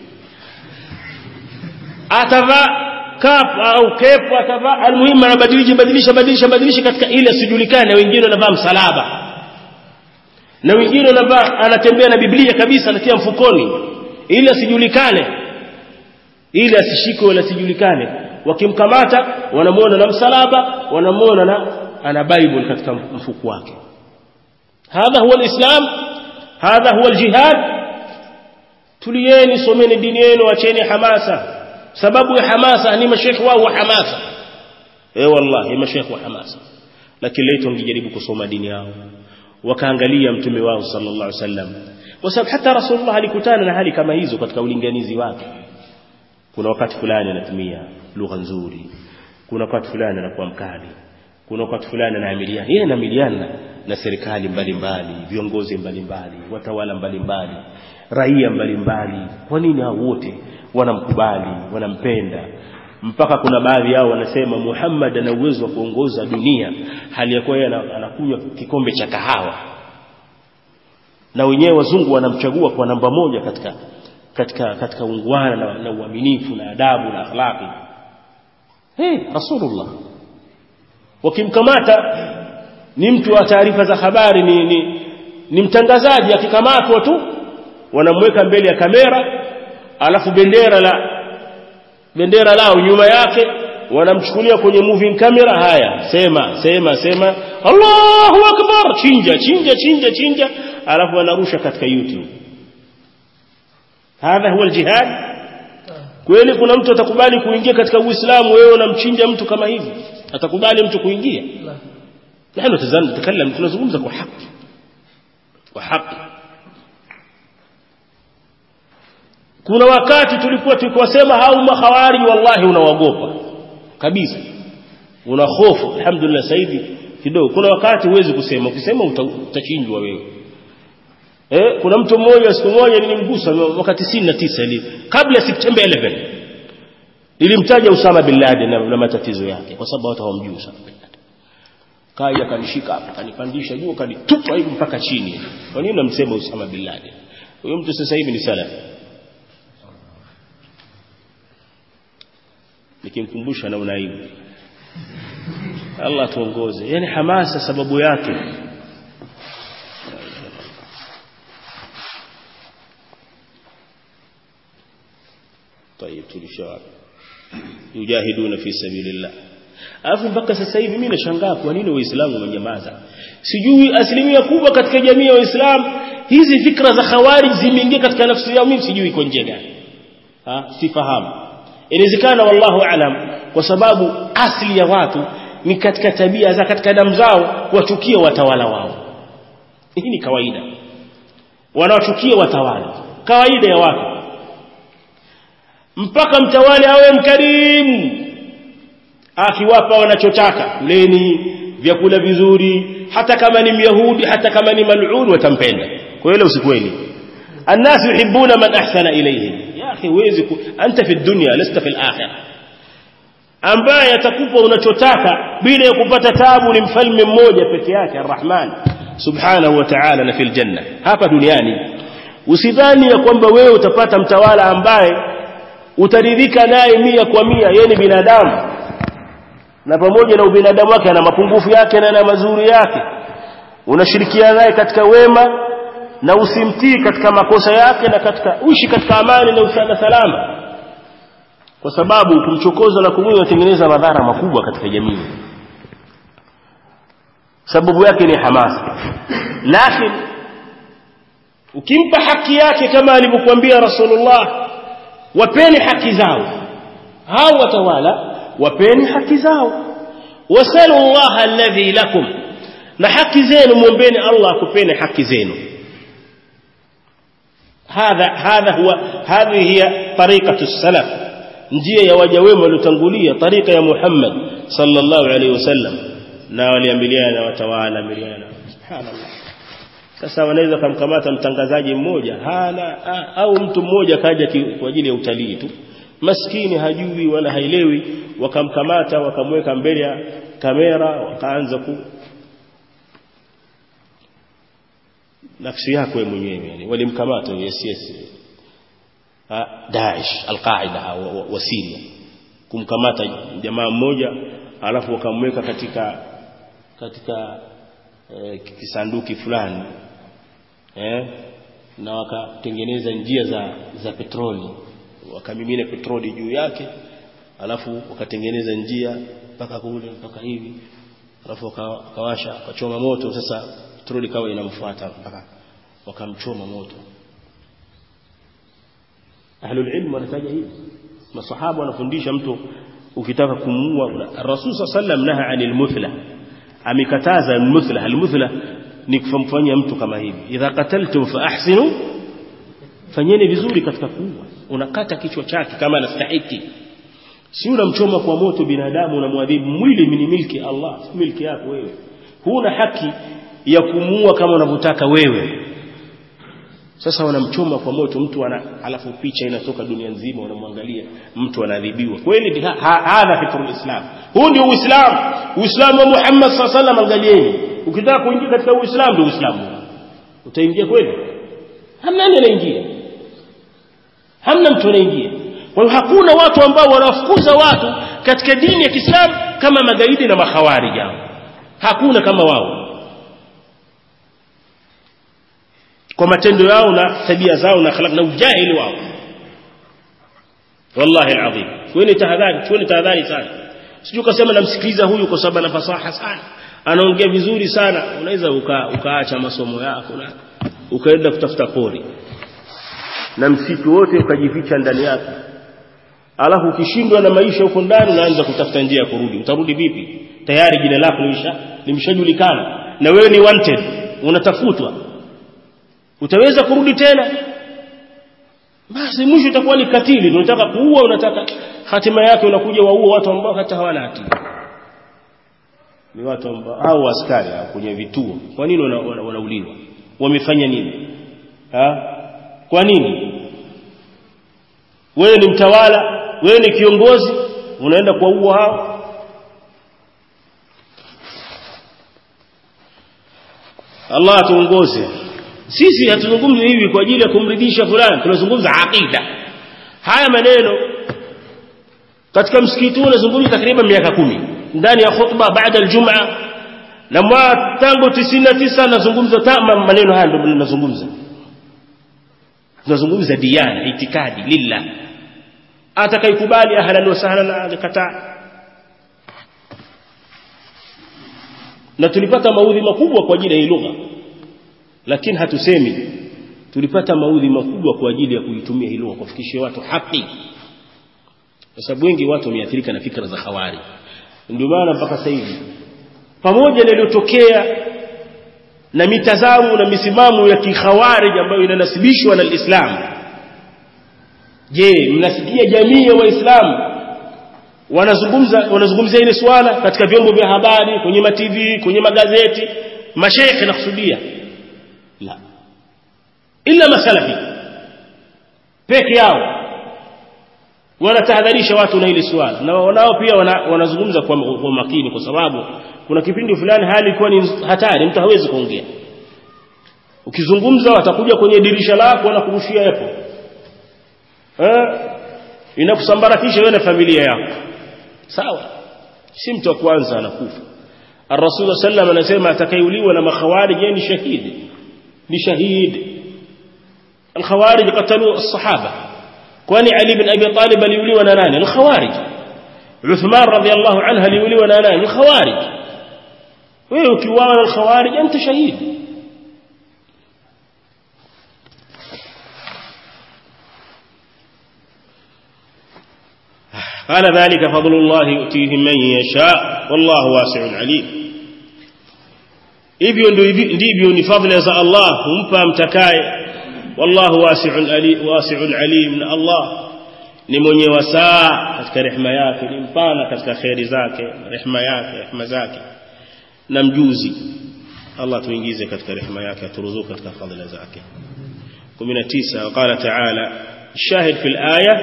atavaa kap au kepu atavaa almuhimu anabadilisha badilisha badilisha badilisha katika ile asijulikane wengine wanavaa msalaba na wengine wanavaa anatembea na Biblia kabisa anatia mfukoni ili asijulikane ili asishikwe wala asijulikane wakimkamata wanamuona na msalaba wanamuona na ana Bible katika mfuko wake hadha huwa alislam hadha huwa aljihad tulieni someni dini yenu acheni hamasa sababu ya hamasa ni mashekhi wao wa hamasa eh wallahi mashekhi wa hamasa lakini leo tungejaribu kusoma dini yao wakaangalia mtume wao sallallahu alaihi wasallam kwa sababu hata rasulullah alikutana na hali kama hizo katika ulinganizi wake kuna wakati fulani anatumia lugha nzuri kuna wakati fulani anakuwa mkali kuna wakati fulani anaamiliana yeye anaamiliana na serikali mbalimbali viongozi mbalimbali watawala mbalimbali raia mbalimbali kwa nini hao wote wanamkubali wanampenda mpaka kuna baadhi yao wanasema Muhammad ana uwezo wa kuongoza dunia hali ya kuwa yeye anakunywa kikombe cha kahawa na wenyewe wazungu wanamchagua kwa namba moja katika katika katika ungwana na, na uaminifu na adabu na akhlaqi hey, rasulullah wakimkamata ni mtu wa taarifa za habari ni, ni, ni mtangazaji akikamatwa tu wanamweka mbele ya kamera alafu bendera la bendera lao nyuma yake wanamchukulia kwenye moving camera haya sema sema sema Allahu akbar chinja chinja chinja chinja alafu wanarusha katika YouTube hadha huwa aljihad kweli kuna mtu atakubali kuingia katika uislamu wewe unamchinja mtu kama hivi atakubali mtu kuingia nahnu tazallam tunazungumza kwa haki kwa haki kuna wakati tulikuwa tukiwasema hao mahawari wallahi unawagopa kabisa una hofu alhamdulillah sasa hivi kidogo kuna wakati huwezi kusema ukisema utachinjwa wewe eh kuna mtu mmoja siku moja nilimgusa mwaka 99 ili kabla September 11 nilimtaja Usama bin Laden na, na matatizo yake kwa sababu watu hawamjui Usama bin Laden kaja kanishika hapa kanipandisha juu kanitupa hivi mpaka chini kwa nini namsema Usama bin Laden huyo mtu sasa hivi ni salafi nikimkumbusha na unaibu Allah tuongoze yani hamasa sababu yake طيب tulisha yujahiduna fi sabilillah alafu mpaka sasa hivi mimi nashangaa kwa nini waislamu wamenyamaza sijui asilimia kubwa katika jamii ya waislamu hizi fikra za khawarij zimeingia katika nafsi yao mimi sijui iko nje gani ha sifahamu inawezekana wallahu alam kwa sababu asili ya watu ni katika tabia za katika damu zao kuwachukia watawala wao hii ni kawaida wanawachukia watawala kawaida ya watu mpaka mtawala awe mkarimu akiwapa wanachotaka leni vyakula vizuri hata kama ni myahudi hata kama ni mal'un watampenda kwa hiyo usikweli الناس يحبون من أحسن إليهم يا أخي ويزك أنت في الدنيا لست في الآخرة ambaye atakupa unachotaka bila ya kupata tabu ni mfalme mmoja peke yake arrahman subhanahu wa ta'ala na fil janna hapa duniani usidhani ya kwamba wewe utapata mtawala ambaye utaridhika naye mia kwa mia yeye ni binadamu na pamoja na ubinadamu wake ana mapungufu yake na ana mazuri yake unashirikiana naye katika wema na usimtii katika makosa yake na katika uishi katika amani na usana salama kwa sababu kumchokoza na kumwiwa unatengeneza madhara makubwa katika jamii sababu yake ni hamasa lakini ukimpa haki yake kama alivyokuambia rasulullah wapeni haki zao hao watawala wapeni haki zao wasalu llaha alladhi lakum na haki zenu mwombeni allah akupeni haki zenu هذا هذا هو هذه هي طريقة السلف njia ya waja wema waliotangulia tarika ya Muhammad sallallahu alaihi wasallam na waliambiliana na watawala ambiliana subhanallah sasa wanaweza kumkamata mtangazaji mmoja hana au mtu mmoja kaja kwa ajili ya utalii tu maskini hajui wala haielewi wakamkamata wakamweka mbele ya kamera wakaanza ku nafsi yako wewe mwenyewe yani walimkamata yes yes Daesh al-Qaida wa Syria kumkamata jamaa mmoja alafu wakamweka katika katika eh, kisanduki fulani eh, na wakatengeneza njia za za petroli wakamimina petroli juu yake alafu wakatengeneza njia mpaka kule mpaka hivi alafu wakawasha wakachoma moto sasa petroli kawa inamfuata mpaka wakamchoma moto ahlul ilm wanataja hivi masahaba wanafundisha mtu ukitaka kumuua rasul sallam naha anil muthla amekataza muthla al muthla ni kumfanyia mtu kama hivi idha qataltum fa ahsinu fanyeni vizuri katika kuua unakata kichwa chake kama anastahiki si unamchoma kwa moto binadamu unamwadhibu mwili ni milki Allah si milki yako wewe huna haki ya kumuua kama unavyotaka wewe sasa wanamchoma kwa moto mtu ana alafu picha inatoka dunia nzima wanamwangalia mtu anaadhibiwa kweli hadha fitrul islam huu ndio uislamu uislamu wa Muhammad sallallahu alaihi wasallam angalieni ukitaka kuingia katika uislamu ndio uislamu utaingia kweli hamna nani anaingia hamna mtu anaingia kwa hiyo hakuna watu ambao wanafukuza watu katika dini ya Kiislamu kama magaidi na makhawarij hakuna kama wao kwa matendo yao na tabia zao na akhlaq na ujahili wao wallahi alazim kuweni tahadhari kuweni tahadhari sana sijui ukasema namsikiliza huyu kwa sababu ana fasaha sana anaongea vizuri sana unaweza uka, ukaacha masomo yako na ukaenda kutafuta pori na msitu wote ukajificha ndani yake alafu ukishindwa na maisha huko ndani unaanza kutafuta njia ya kurudi utarudi vipi tayari jina lako limesha limeshajulikana na wewe ni wanted unatafutwa utaweza kurudi tena basi mwisho itakuwa ni katili unataka kuua unataka hatima yake unakuja waua watu ambao hata hawana hatia ni watu ambao hao askari kwenye vituo kwa nini wanauliwa wana, wana wamefanya nini ha? kwa nini wewe ni mtawala wewe ni kiongozi unaenda kuwaua hao Allah atuongoze sisi hatuzungumzi hivi kwa ajili ya kumridhisha fulani tunazungumza aqida haya maneno katika msikiti huu nazungumza takriban miaka kumi ndani ya khutba baada aljum'a na mwa tangu 99 nazungumza tama maneno haya ndio nazungumza tunazungumza diana itikadi lillah atakaikubali ahlan wa sahlan akakataa na tulipata maudhi makubwa kwa ajili ya hii lugha lakini hatusemi tulipata maudhi makubwa kwa ajili ya kuitumia hii lugha kufikishia watu haki kwa sababu wengi watu wameathirika na fikra za khawari ndio maana mpaka sasa hivi pamoja na iliyotokea na mitazamo na misimamo ya kikhawarij ambayo inanasibishwa na Uislamu je mnasikia jamii ya waislamu wanazungumza wanazungumzia ile swala katika vyombo vya habari kwenye ma TV kwenye magazeti mashaikh nakusudia la illa masalafi peke yao wanatahadharisha watu na ile swala na wanao pia wana, wanazungumza kwa, kwa makini kwa sababu kuna kipindi fulani hali ilikuwa ni hatari mtu hawezi kuongea ukizungumza watakuja kwenye dirisha lako wanakurushia hapo eh inakusambaratisha wewe na familia yako sawa si mtu wa kwanza anakufa الرسول صلى الله عليه وسلم anasema atakayeuliwa na makhawarij ni shahidi ni shahidi الخوارج قتلوا الصحابه kwani Ali ibn Abi Talib aliuliwa na nani al-Khawarij Uthman radhiyallahu anha aliuliwa na nani al-Khawarij wewe ukiuawa na al-Khawarij anta shahidi قال ذلك فضل الله يؤتيه من يشاء والله واسع عليم hivyo ndivyo ni fadhila za Allah humpa mtakaye wallahu wasi'un alim wasi'un alim na Allah ni mwenye wasaa katika rehema yake ni mpana katika khairi zake rehema yake rehema zake na mjuzi Allah tuingize katika rehema yake aturuzuku katika fadhila zake 19 وقال تعالى الشاهد في الآية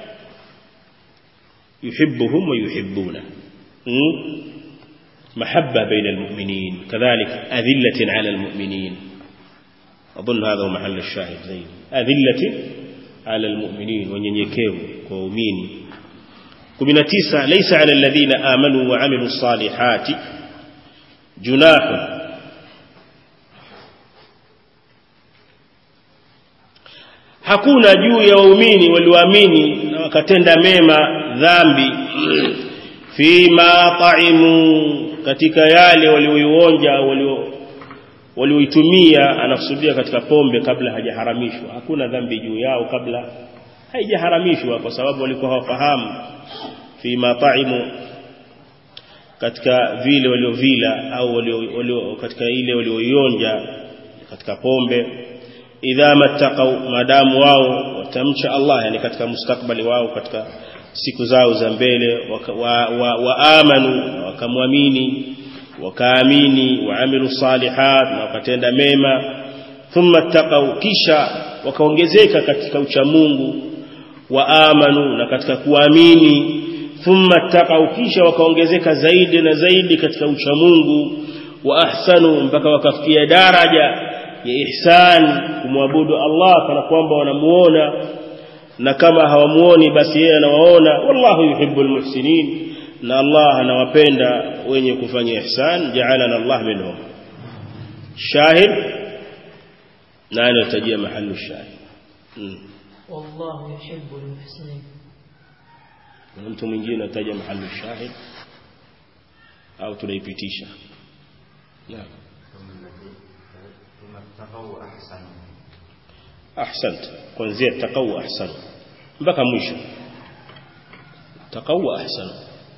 يحبهم ويحبونه محبة بين المؤمنين كذلك أذلة على المؤمنين أظن هذا هو محل الشاهد زين أذلة على المؤمنين ونينيكيو وأميني كمنا تيسا ليس على الذين آمنوا وعملوا الصالحات جناح hakuna juu ya waumini walioamini na wakatenda mema dhambi fima taimu katika yale walioionja walio walioitumia anakusudia katika pombe kabla hajaharamishwa hakuna dhambi juu yao kabla haijaharamishwa kwa sababu walikuwa hawafahamu fima taimu katika vile waliovila au walio, walio, katika ile walioionja katika pombe idha mattaqau madamu wao watamcha Allah yani katika mustakbali wao katika siku zao za mbele waamanu wa, wa, wa wakamwamini wakaamini waamilu salihat na wakatenda mema thumma taqau kisha wakaongezeka katika uchamungu waamanu na katika kuamini thumma taqau kisha wakaongezeka zaidi na zaidi katika uchamungu wa ahsanu mpaka wakafikia daraja ya ihsan kumwabudu Allah kana kwamba wanamuona na kama hawamuoni basi yeye anawaona wallahu yuhibbul muhsinin na Allah anawapenda wenye kufanya ihsan ja'alana Allah minhum shahid nani atajia mahallu shahid والله يحب المحسنين mtu mwingine ataja mahallu shahid au tunaipitisha naam ahsant kuanzia taqaw ahsan mpaka mwisho taqaw ahsan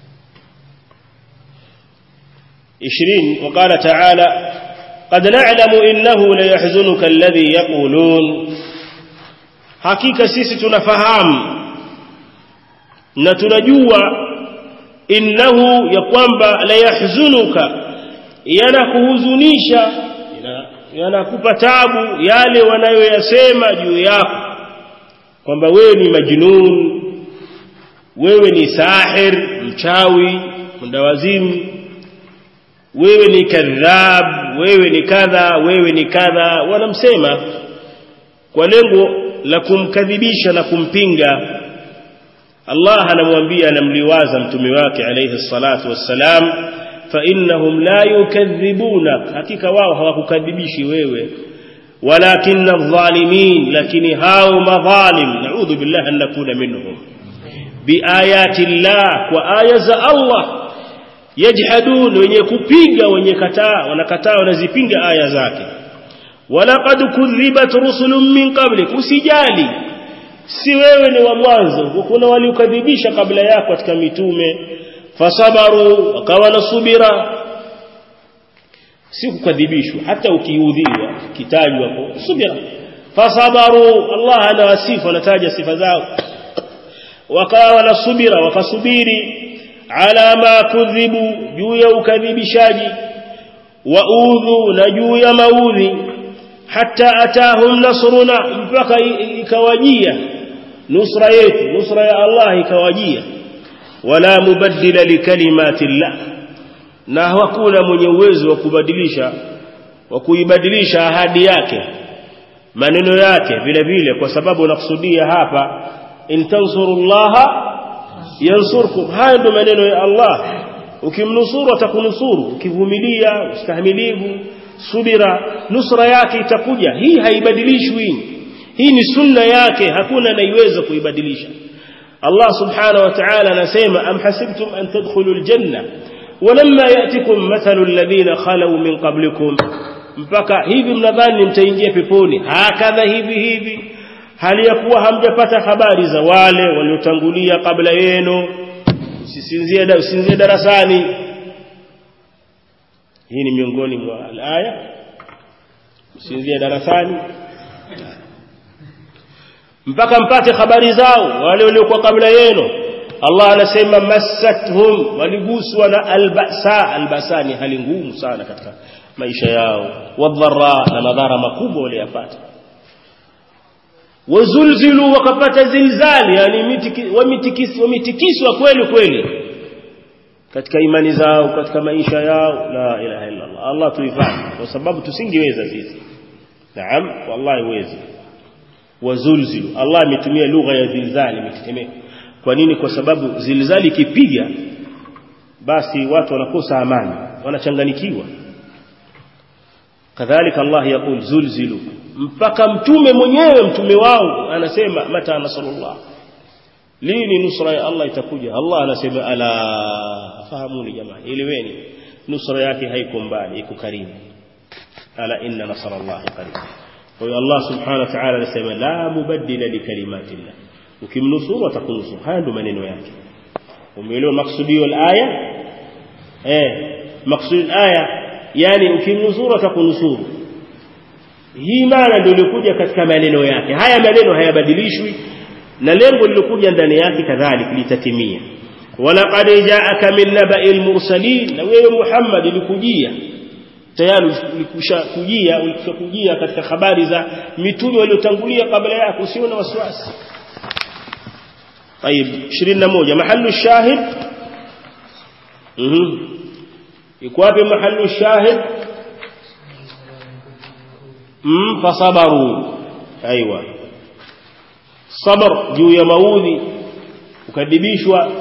20 وقال تعالى قد نعلم انه لا يحزنك الذي يقولون hakika sisi tunafahamu na tunajua innahu ya kwamba la yahzunuka yanakuhuzunisha yanakupa tabu yale wanayoyasema juu yako kwamba wewe ni majnun wewe ni sahir mchawi mdawazimu wewe ni kadhab wewe ni kadha wewe ni kadha wanamsema kwa lengo la kumkadhibisha na kumpinga Allah anamwambia anamliwaza mtume wake alayhi salatu wassalam fa innahum la yukadhibunak hakika wao hawakukadhibishi wewe walakin adh-dhalimin lakini hao madhalim na'udhu billahi an nakuna minhum biayati llah kwa aya za Allah yajhadun wenye kupinga wenye kataa wanakataa wanazipinga aya zake walaqad kudhibat rusulun min qablik usijali si wewe ni wa mwanzo kuna waliokadhibisha kabla yako katika mitume fasabaru wakawa na subira si kukadhibishwa hata ukiudhiwa kitajwa hapo subira fasabaru Allah anawasifu anataja sifa zao wakawa na subira wakasubiri ala ma kudhibu juu ya ukadhibishaji waudhu na juu ya maudhi hatta atahum nasruna mpaka ikawajia nusra yetu nusra ya Allah ikawajia wala mubaddila likalimati llah na hakuna mwenye uwezo wa kubadilisha wa kuibadilisha ahadi yake maneno yake vile vile kwa sababu nakusudia hapa in tansurullaha yansurkum haya ndio maneno ya Allah ukimnusuru atakunusuru ukivumilia ustahimilivu subira nusra yake itakuja hii haibadilishwi hii ni sunna yake hakuna anaiweza kuibadilisha Allah subhanahu wa ta'ala anasema am hasibtum an tadkhulul janna walamma ya'tikum mathalu alladhina khalu min qablikum mpaka hivi mnadhani mtaingia peponi hakadha hivi hivi hali ya kuwa hamjapata habari za wale waliotangulia kabla yenu usisinzie da usinzie darasani hii ni miongoni mwa aya usinzie darasani mpaka mpate habari zao wale waliokuwa kabla yenu Allah anasema massathum waliguswa na albasa albasa ni hali ngumu sana katika maisha yao wadhara na madhara makubwa waliyapata wazulzilu wakapata zilzali yani wamitikiswa wamitikiswa kweli kweli katika imani zao katika maisha yao la ilaha illa Allah Allah tuifanye kwa sababu tusingeweza sisi naam wallahi wezi wazulzilu Allah ametumia lugha ya zilzali mitetemeko kwa nini kwa sababu zilzali ikipiga basi watu wanakosa amani wanachanganikiwa kadhalika Allah yakul zulzilu mpaka mtume mwenyewe mtume wao anasema mata nasrullah lini nusra ya Allah itakuja Allah anasema ala fahamuni jamani eleweni nusra yake haiko mbali iko karibu ala inna nasrallahi qarib kwa hiyo Allah subhanahu wa ta'ala anasema la mubaddila likalimatillah ukimnusuru atakunusuru haya ndio maneno yake umeelewa maksudio alaya eh maksudi aya yani ukimnusuru atakunusuru hii maana ndio ilikuja katika maneno yake haya maneno hayabadilishwi na lengo lilokuja ndani yake kadhalika litatimia walaqad ja'aka min naba'il mursalin na wewe Muhammad ilikujia tayari ulikusha kujia ulikusha kujia katika habari za mitume waliotangulia kabla yako usio na wasiwasi طيب 21 محل الشاهد اها iko wapi محل الشاهد mm fasabaru aiywa sabar juu ya maudhi ukadibishwa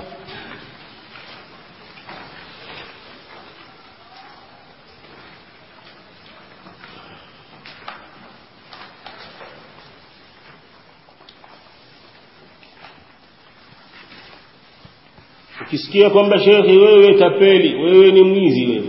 ukisikia kwamba shekhi wewe tapeli wewe ni mwizi wewe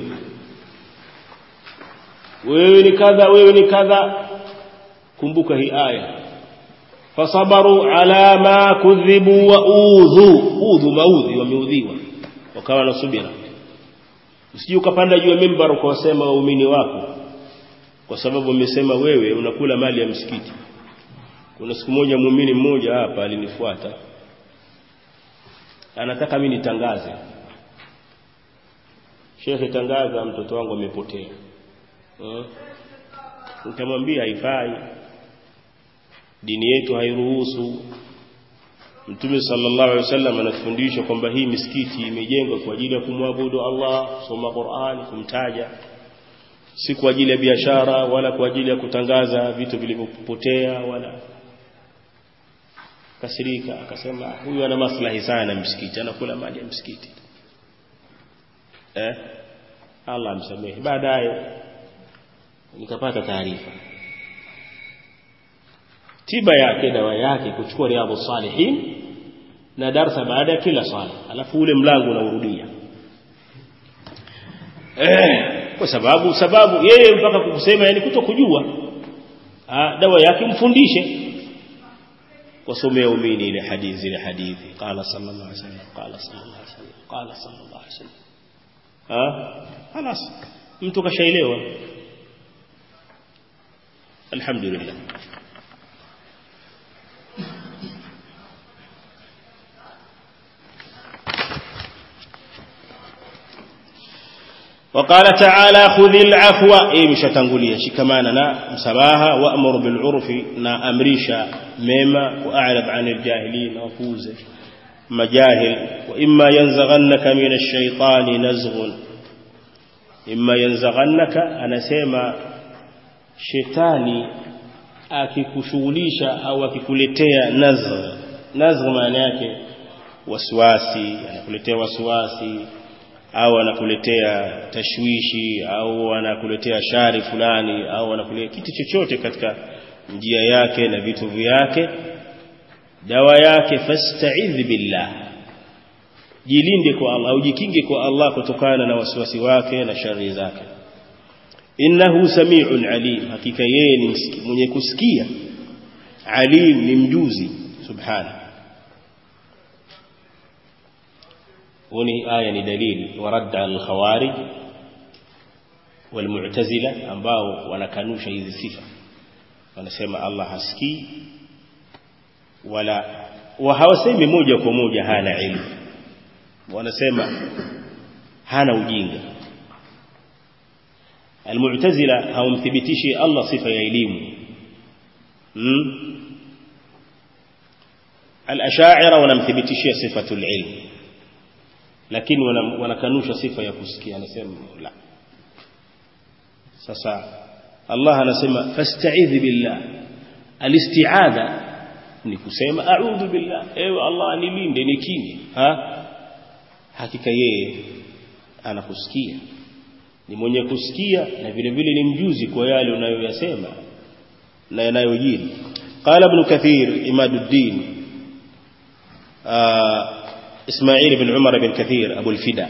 wewe ni kadha wewe ni kadha kumbuka hii aya fasabaru ala ma kudhibu wa udhu udhu maudhi wameudhiwa wakawa na subira usije ukapanda juu ya mimbar ukawasema waumini wako kwa sababu wamesema wewe unakula mali ya msikiti kuna siku moja muumini mmoja hapa alinifuata anataka mimi nitangaze Shekhe tangaza mtoto wangu amepotea hmm? nikamwambia haifai dini yetu hairuhusu Mtume sallallahu alaihi wasallam anatufundisha kwamba hii misikiti imejengwa kwa ajili ya kumwabudu Allah kusoma Qur'an kumtaja si kwa ajili ya biashara wala kwa ajili ya kutangaza vitu vilivyopotea wala kasirika akasema huyu ana maslahi sana msikiti anakula mali ya msikiti eh Allah amsamehe baadaye nikapata taarifa tiba yake dawa yake kuchukua riadhu salihin na darsa baada ya kila sala alafu ule mlango unaurudia eh kwa sababu sababu yeye mpaka kukusema yani kutokujua dawa yake mfundishe wasomea umini ile hadithi ile hadithi qala sallallahu alaihi wasallam qala sallallahu alaihi wasallam qala sallallahu alaihi wasallam ah خلاص mtu kashaelewa alhamdulillah وقال تعالى خذ العفو اي مشتangulia shikamana na msamaha wa'mur bil urfi na amrisha mema wa'rib 'anil jahilin wafuze majahil wa imma yanzaghannaka min ash-shaytani nazghun imma yanzaghannaka anasema shetani akikushughulisha au akikuletea nazgh nazgh maana yake waswasi anakuletea waswasi au anakuletea tashwishi au anakuletea shari fulani au anakuletea kitu chochote katika njia yake na vitu vyake dawa yake fasta'idh billah jilinde kwa Allah au jikinge kwa Allah kutokana na wasiwasi wake na shari zake innahu sami'un alim hakika yeye ni mwenye kusikia alim ni mjuzi subhanahu huni aya ni dalili waradda al-khawarij walmu'tazila ambao wanakanusha hizi sifa wanasema Allah hasikii wala wa hawasemi moja kwa moja hana ilmu wanasema hana ujinga almu'tazila hawamthibitishi Allah sifa ya elimu hmm? al-ash'ira wanamthibitishia sifatul ilm lakini wanakanusha sifa ya kusikia anasema la sasa Allah anasema fasta'idh billah alisti'adha ni kusema a'udhu billah ewe Allah nilinde nikinge ha hakika yeye anakusikia ni mwenye kusikia na vile vile ni mjuzi kwa yale unayoyasema na yanayojiri qala ibn kathir imaduddin إسماعيل بن عمر بن كثير أبو الفدا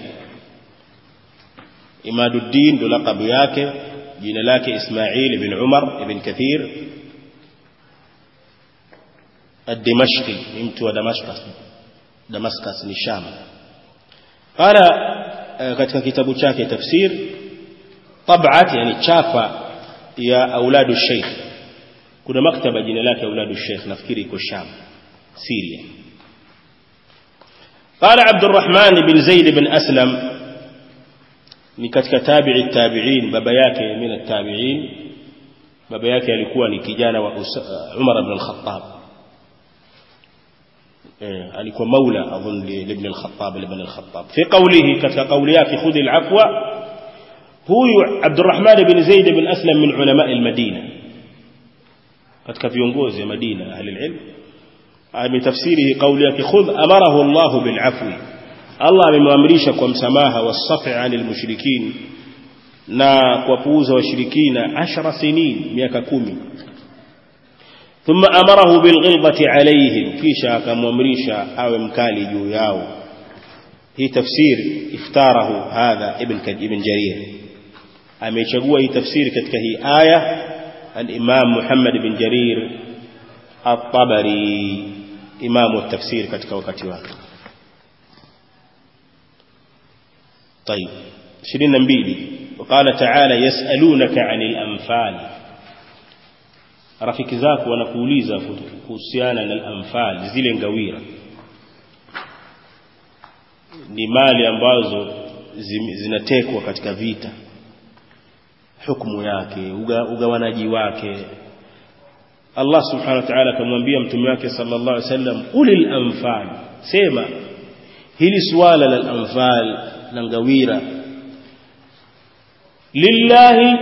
إماد الدين ndo laqabu yake jina lake Ismail ibn Umar ibn Kathir الدمشقي ni mtu wa Damascus Damascus ni Sham qala katika kitabu chake tafsir tabat yani chapa ya auladu sheikh kuna maktaba jina lake auladu sheikh nafikiri iko Sham Syria قال عبد الرحمن بن زيد بن أسلم ni katika tabi'i tabi'in baba yake min at-tabi'in baba yake alikuwa ni kijana wa Umar ibn al-Khattab eh alikuwa maula adhun li ibn al-Khattab ibn al-Khattab fi qawlihi katika qawli yake khudh al-afwa huyu Abdurrahman ibn Zaid ibn Aslam min ulama al-Madina katika viongozi wa Madina ahli al-ilm ametafsiri kauli yake khudh amarahu Allah bil afwi Allah amemwamrisha kwa msamaha wasafi anil mushrikin na kuwapuuza washirikina 10 sinin miaka kumi thumma amarahu bil ghilbati alayhim kisha akamwamrisha awe mkali juu yao hii tafsiri iftarahu hadha ibn ibn jarir amechagua hii tafsiri katika hii aya al-imam Muhammad bin Jarir at-Tabari imamu tafsiri katika wakati wake طيب 22 وقال تعالى يسألونك عن الأنفال rafiki zako wanakuuliza kuhusiana na al-anfal zile ngawira ni mali ambazo zinatekwa katika vita hukumu yake ugawanaji wake Allah subhanahu wa ta'ala akamwambia mtume wake sallallahu alaihi wasallam ulil anfal sema hili suala la anfal la ngawira lillahi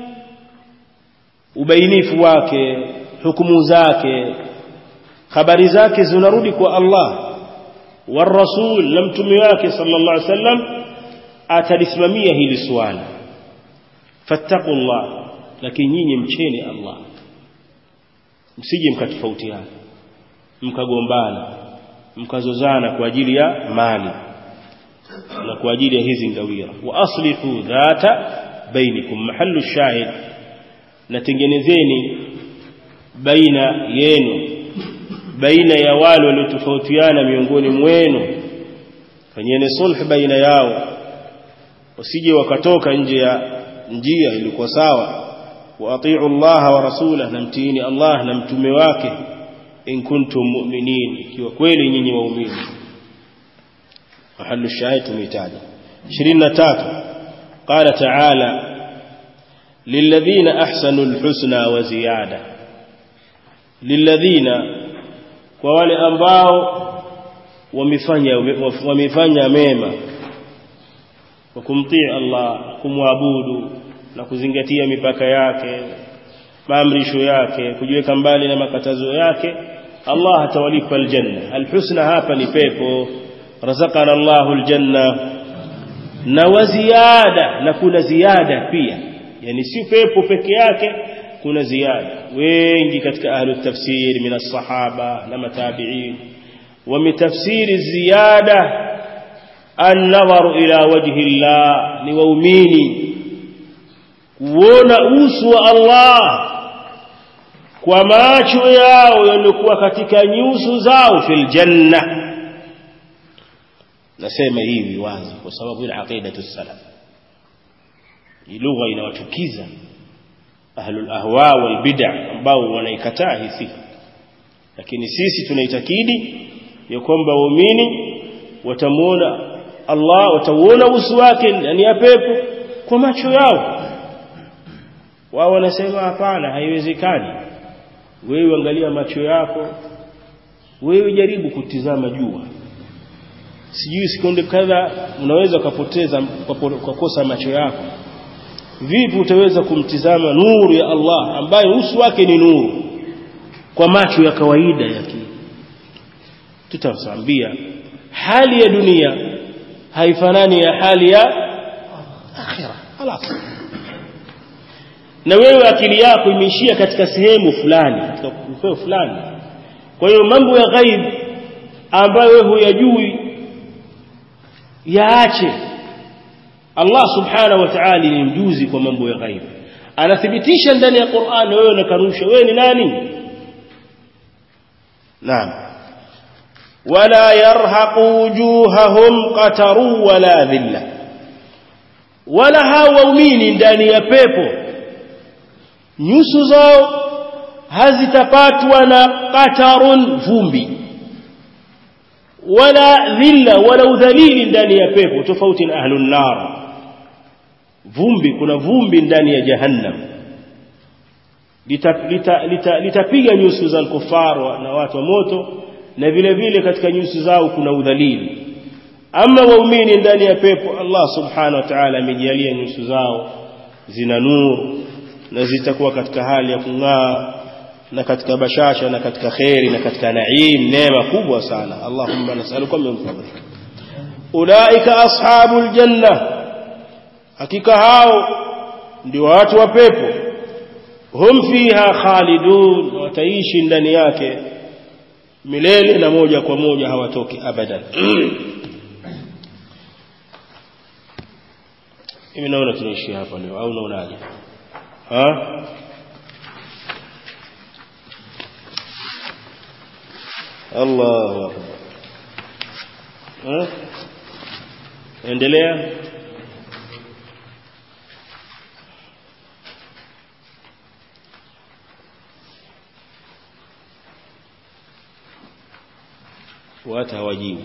ubainifu wake hukumu zake habari zake zinarudi kwa Allah warasul na mtume wake sallallahu alaihi wasallam atalisimamia hili swala fattaqullah lakini nyinyi mcheni Allah msije mkatofautiana mkagombana mkazozana kwa ajili ya mali na kwa ajili ya hizi ngawira wa aslihu dhata bainikum mahallu shahid natengenezeni baina yenu baina ya wale waliotofautiana miongoni mwenu fanyeni sulh baina yao wasije wakatoka nje ya njia ilikuwa sawa wa atiu Allah wa rasulahu na mtiini Allah na mtume wake in kuntum mu'minin ikiwa kweli nyinyi waumini mahallu shahid tumetaja 23 قال تعالى للذين أحسنوا الحسنى وزيادة للذين kwa wale ambao wamefanya wamefanya mema kwa kumtii Allah kumwabudu na kuzingatia mipaka yake maamrisho yake kujiweka mbali na makatazo yake Allah atawalipa aljanna alhusna hapa ni pepo razaqana Allahu aljanna na waziada na kuna ziada pia yani si pepo peke yake kuna ziada wengi katika ahlu tafsir min as-sahaba na matabi'in wametafsiri ziada an-nadhar ila wajhi Allah ni waumini kuona uso wa Allah kwa macho yao yaliokuwa katika nyuso zao fil janna nasema hivi wazi kwa sababu ile aqidatu salaf hii lugha inawachukiza ahlul ahwa wal bid'ah ambao wanaikataa hii sifa lakini sisi tunaitakidi ya kwamba waumini watamuona Allah watauona uso wake ndani ya pepo kwa macho yao wao wanasema hapana haiwezekani wewe angalia macho yako wewe jaribu kutizama jua sijui sekunde kadha unaweza ukapoteza ukakosa macho yako vipi utaweza kumtizama nuru ya Allah ambaye uso wake ni nuru kwa macho ya kawaida yake tutawaambia hali ya dunia haifanani ya hali ya akhira خلاص na wewe akili yako imeishia katika sehemu fulani katika upeo fulani kwa hiyo mambo ya ghaib ambayo wewe huyajui yaache Allah subhanahu wa ta'ala ni mjuzi kwa mambo ya ghaib anathibitisha ndani ya Qur'an wewe unakanusha wewe ni nani naam wala yarhaqu wujuhahum qataru wala dhilla wala hawaumini ndani ya pepo nyuso zao hazitapatwa na qatarun vumbi wala dhilla wala udhalili ndani ya pepo tofauti na ahlun nar vumbi kuna vumbi ndani ya jahannam litapiga lita, lita, lita nyuso za kufar na watu wa moto na vile vile katika nyuso zao kuna udhalili ama waumini ndani ya pepo Allah subhanahu wa ta'ala amejalia nyuso zao zina nuru na zitakuwa katika hali ya kung'aa na katika bashasha na katika khairi na katika naim neema kubwa sana Allahumma nas'aluka min fadlik ulaika ashabul janna hakika hao ndio watu wa pepo hum fiha khalidun wataishi ndani yake milele na moja kwa moja hawatoki abadan mimi naona tunaishi hapa leo au unaonaje ha Allahu akbar ha endelea watu hawajibu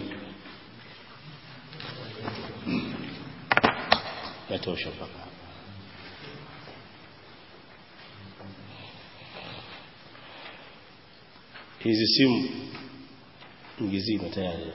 yatosha mpaka hizi simu ngizima tayari